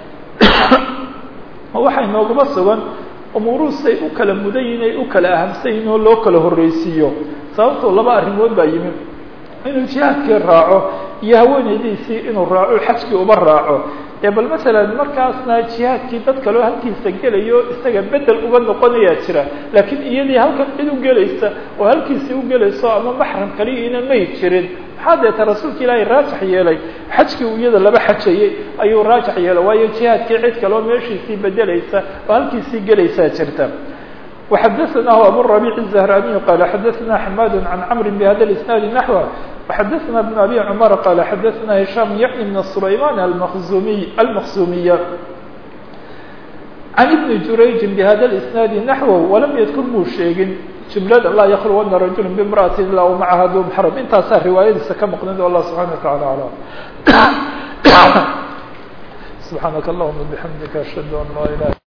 waxay nooguma sugan umuuruhu siday u kala mudan yihin ay u kala ahamsan yihin oo loo kala horreysiiyo sababtoo laba arrimood baa yimid inuu jihaadkii raaco iyo haweenaydiisii inuu raaco xajkii uba raaco ee bal masalan markaasna jihaadkii dad kaleo halkiisa gelayo isaga bedel uga noqonayaa jira laakiin iyadii halkan cid u gelaysa oo halkiisii u gelayso ama maxram kaligiina may jirin maxaa deeta rasuulka ilaahay raajax yeelay xajkii uu iyada laba xajayey ayuu raajax yeelay waayo jihaadkii cid kaleo meeshiisii bedelaysa oo halkiisii gelaysaa jirta وxadثnah abu الربيع الزهراني qال xadثna حmاd عن cمر بhda الاسناaد نحوه وxadثna بن أbي cمر qال xadثna هiشام yعni بن سليمان المخزuمي المkزuمية عن بن جurayج بhda الاسناaد نحوه وlam ydkr muu sheegin جملada laa ykلوna رaجuل بامرأة ilا ومعha du محرم intaasaa riwaayadiisa ka mqnid والله سبحaنه وتaعالى أعلم سبحاaنك اللهمa بحمدiك أشهد أن لا إله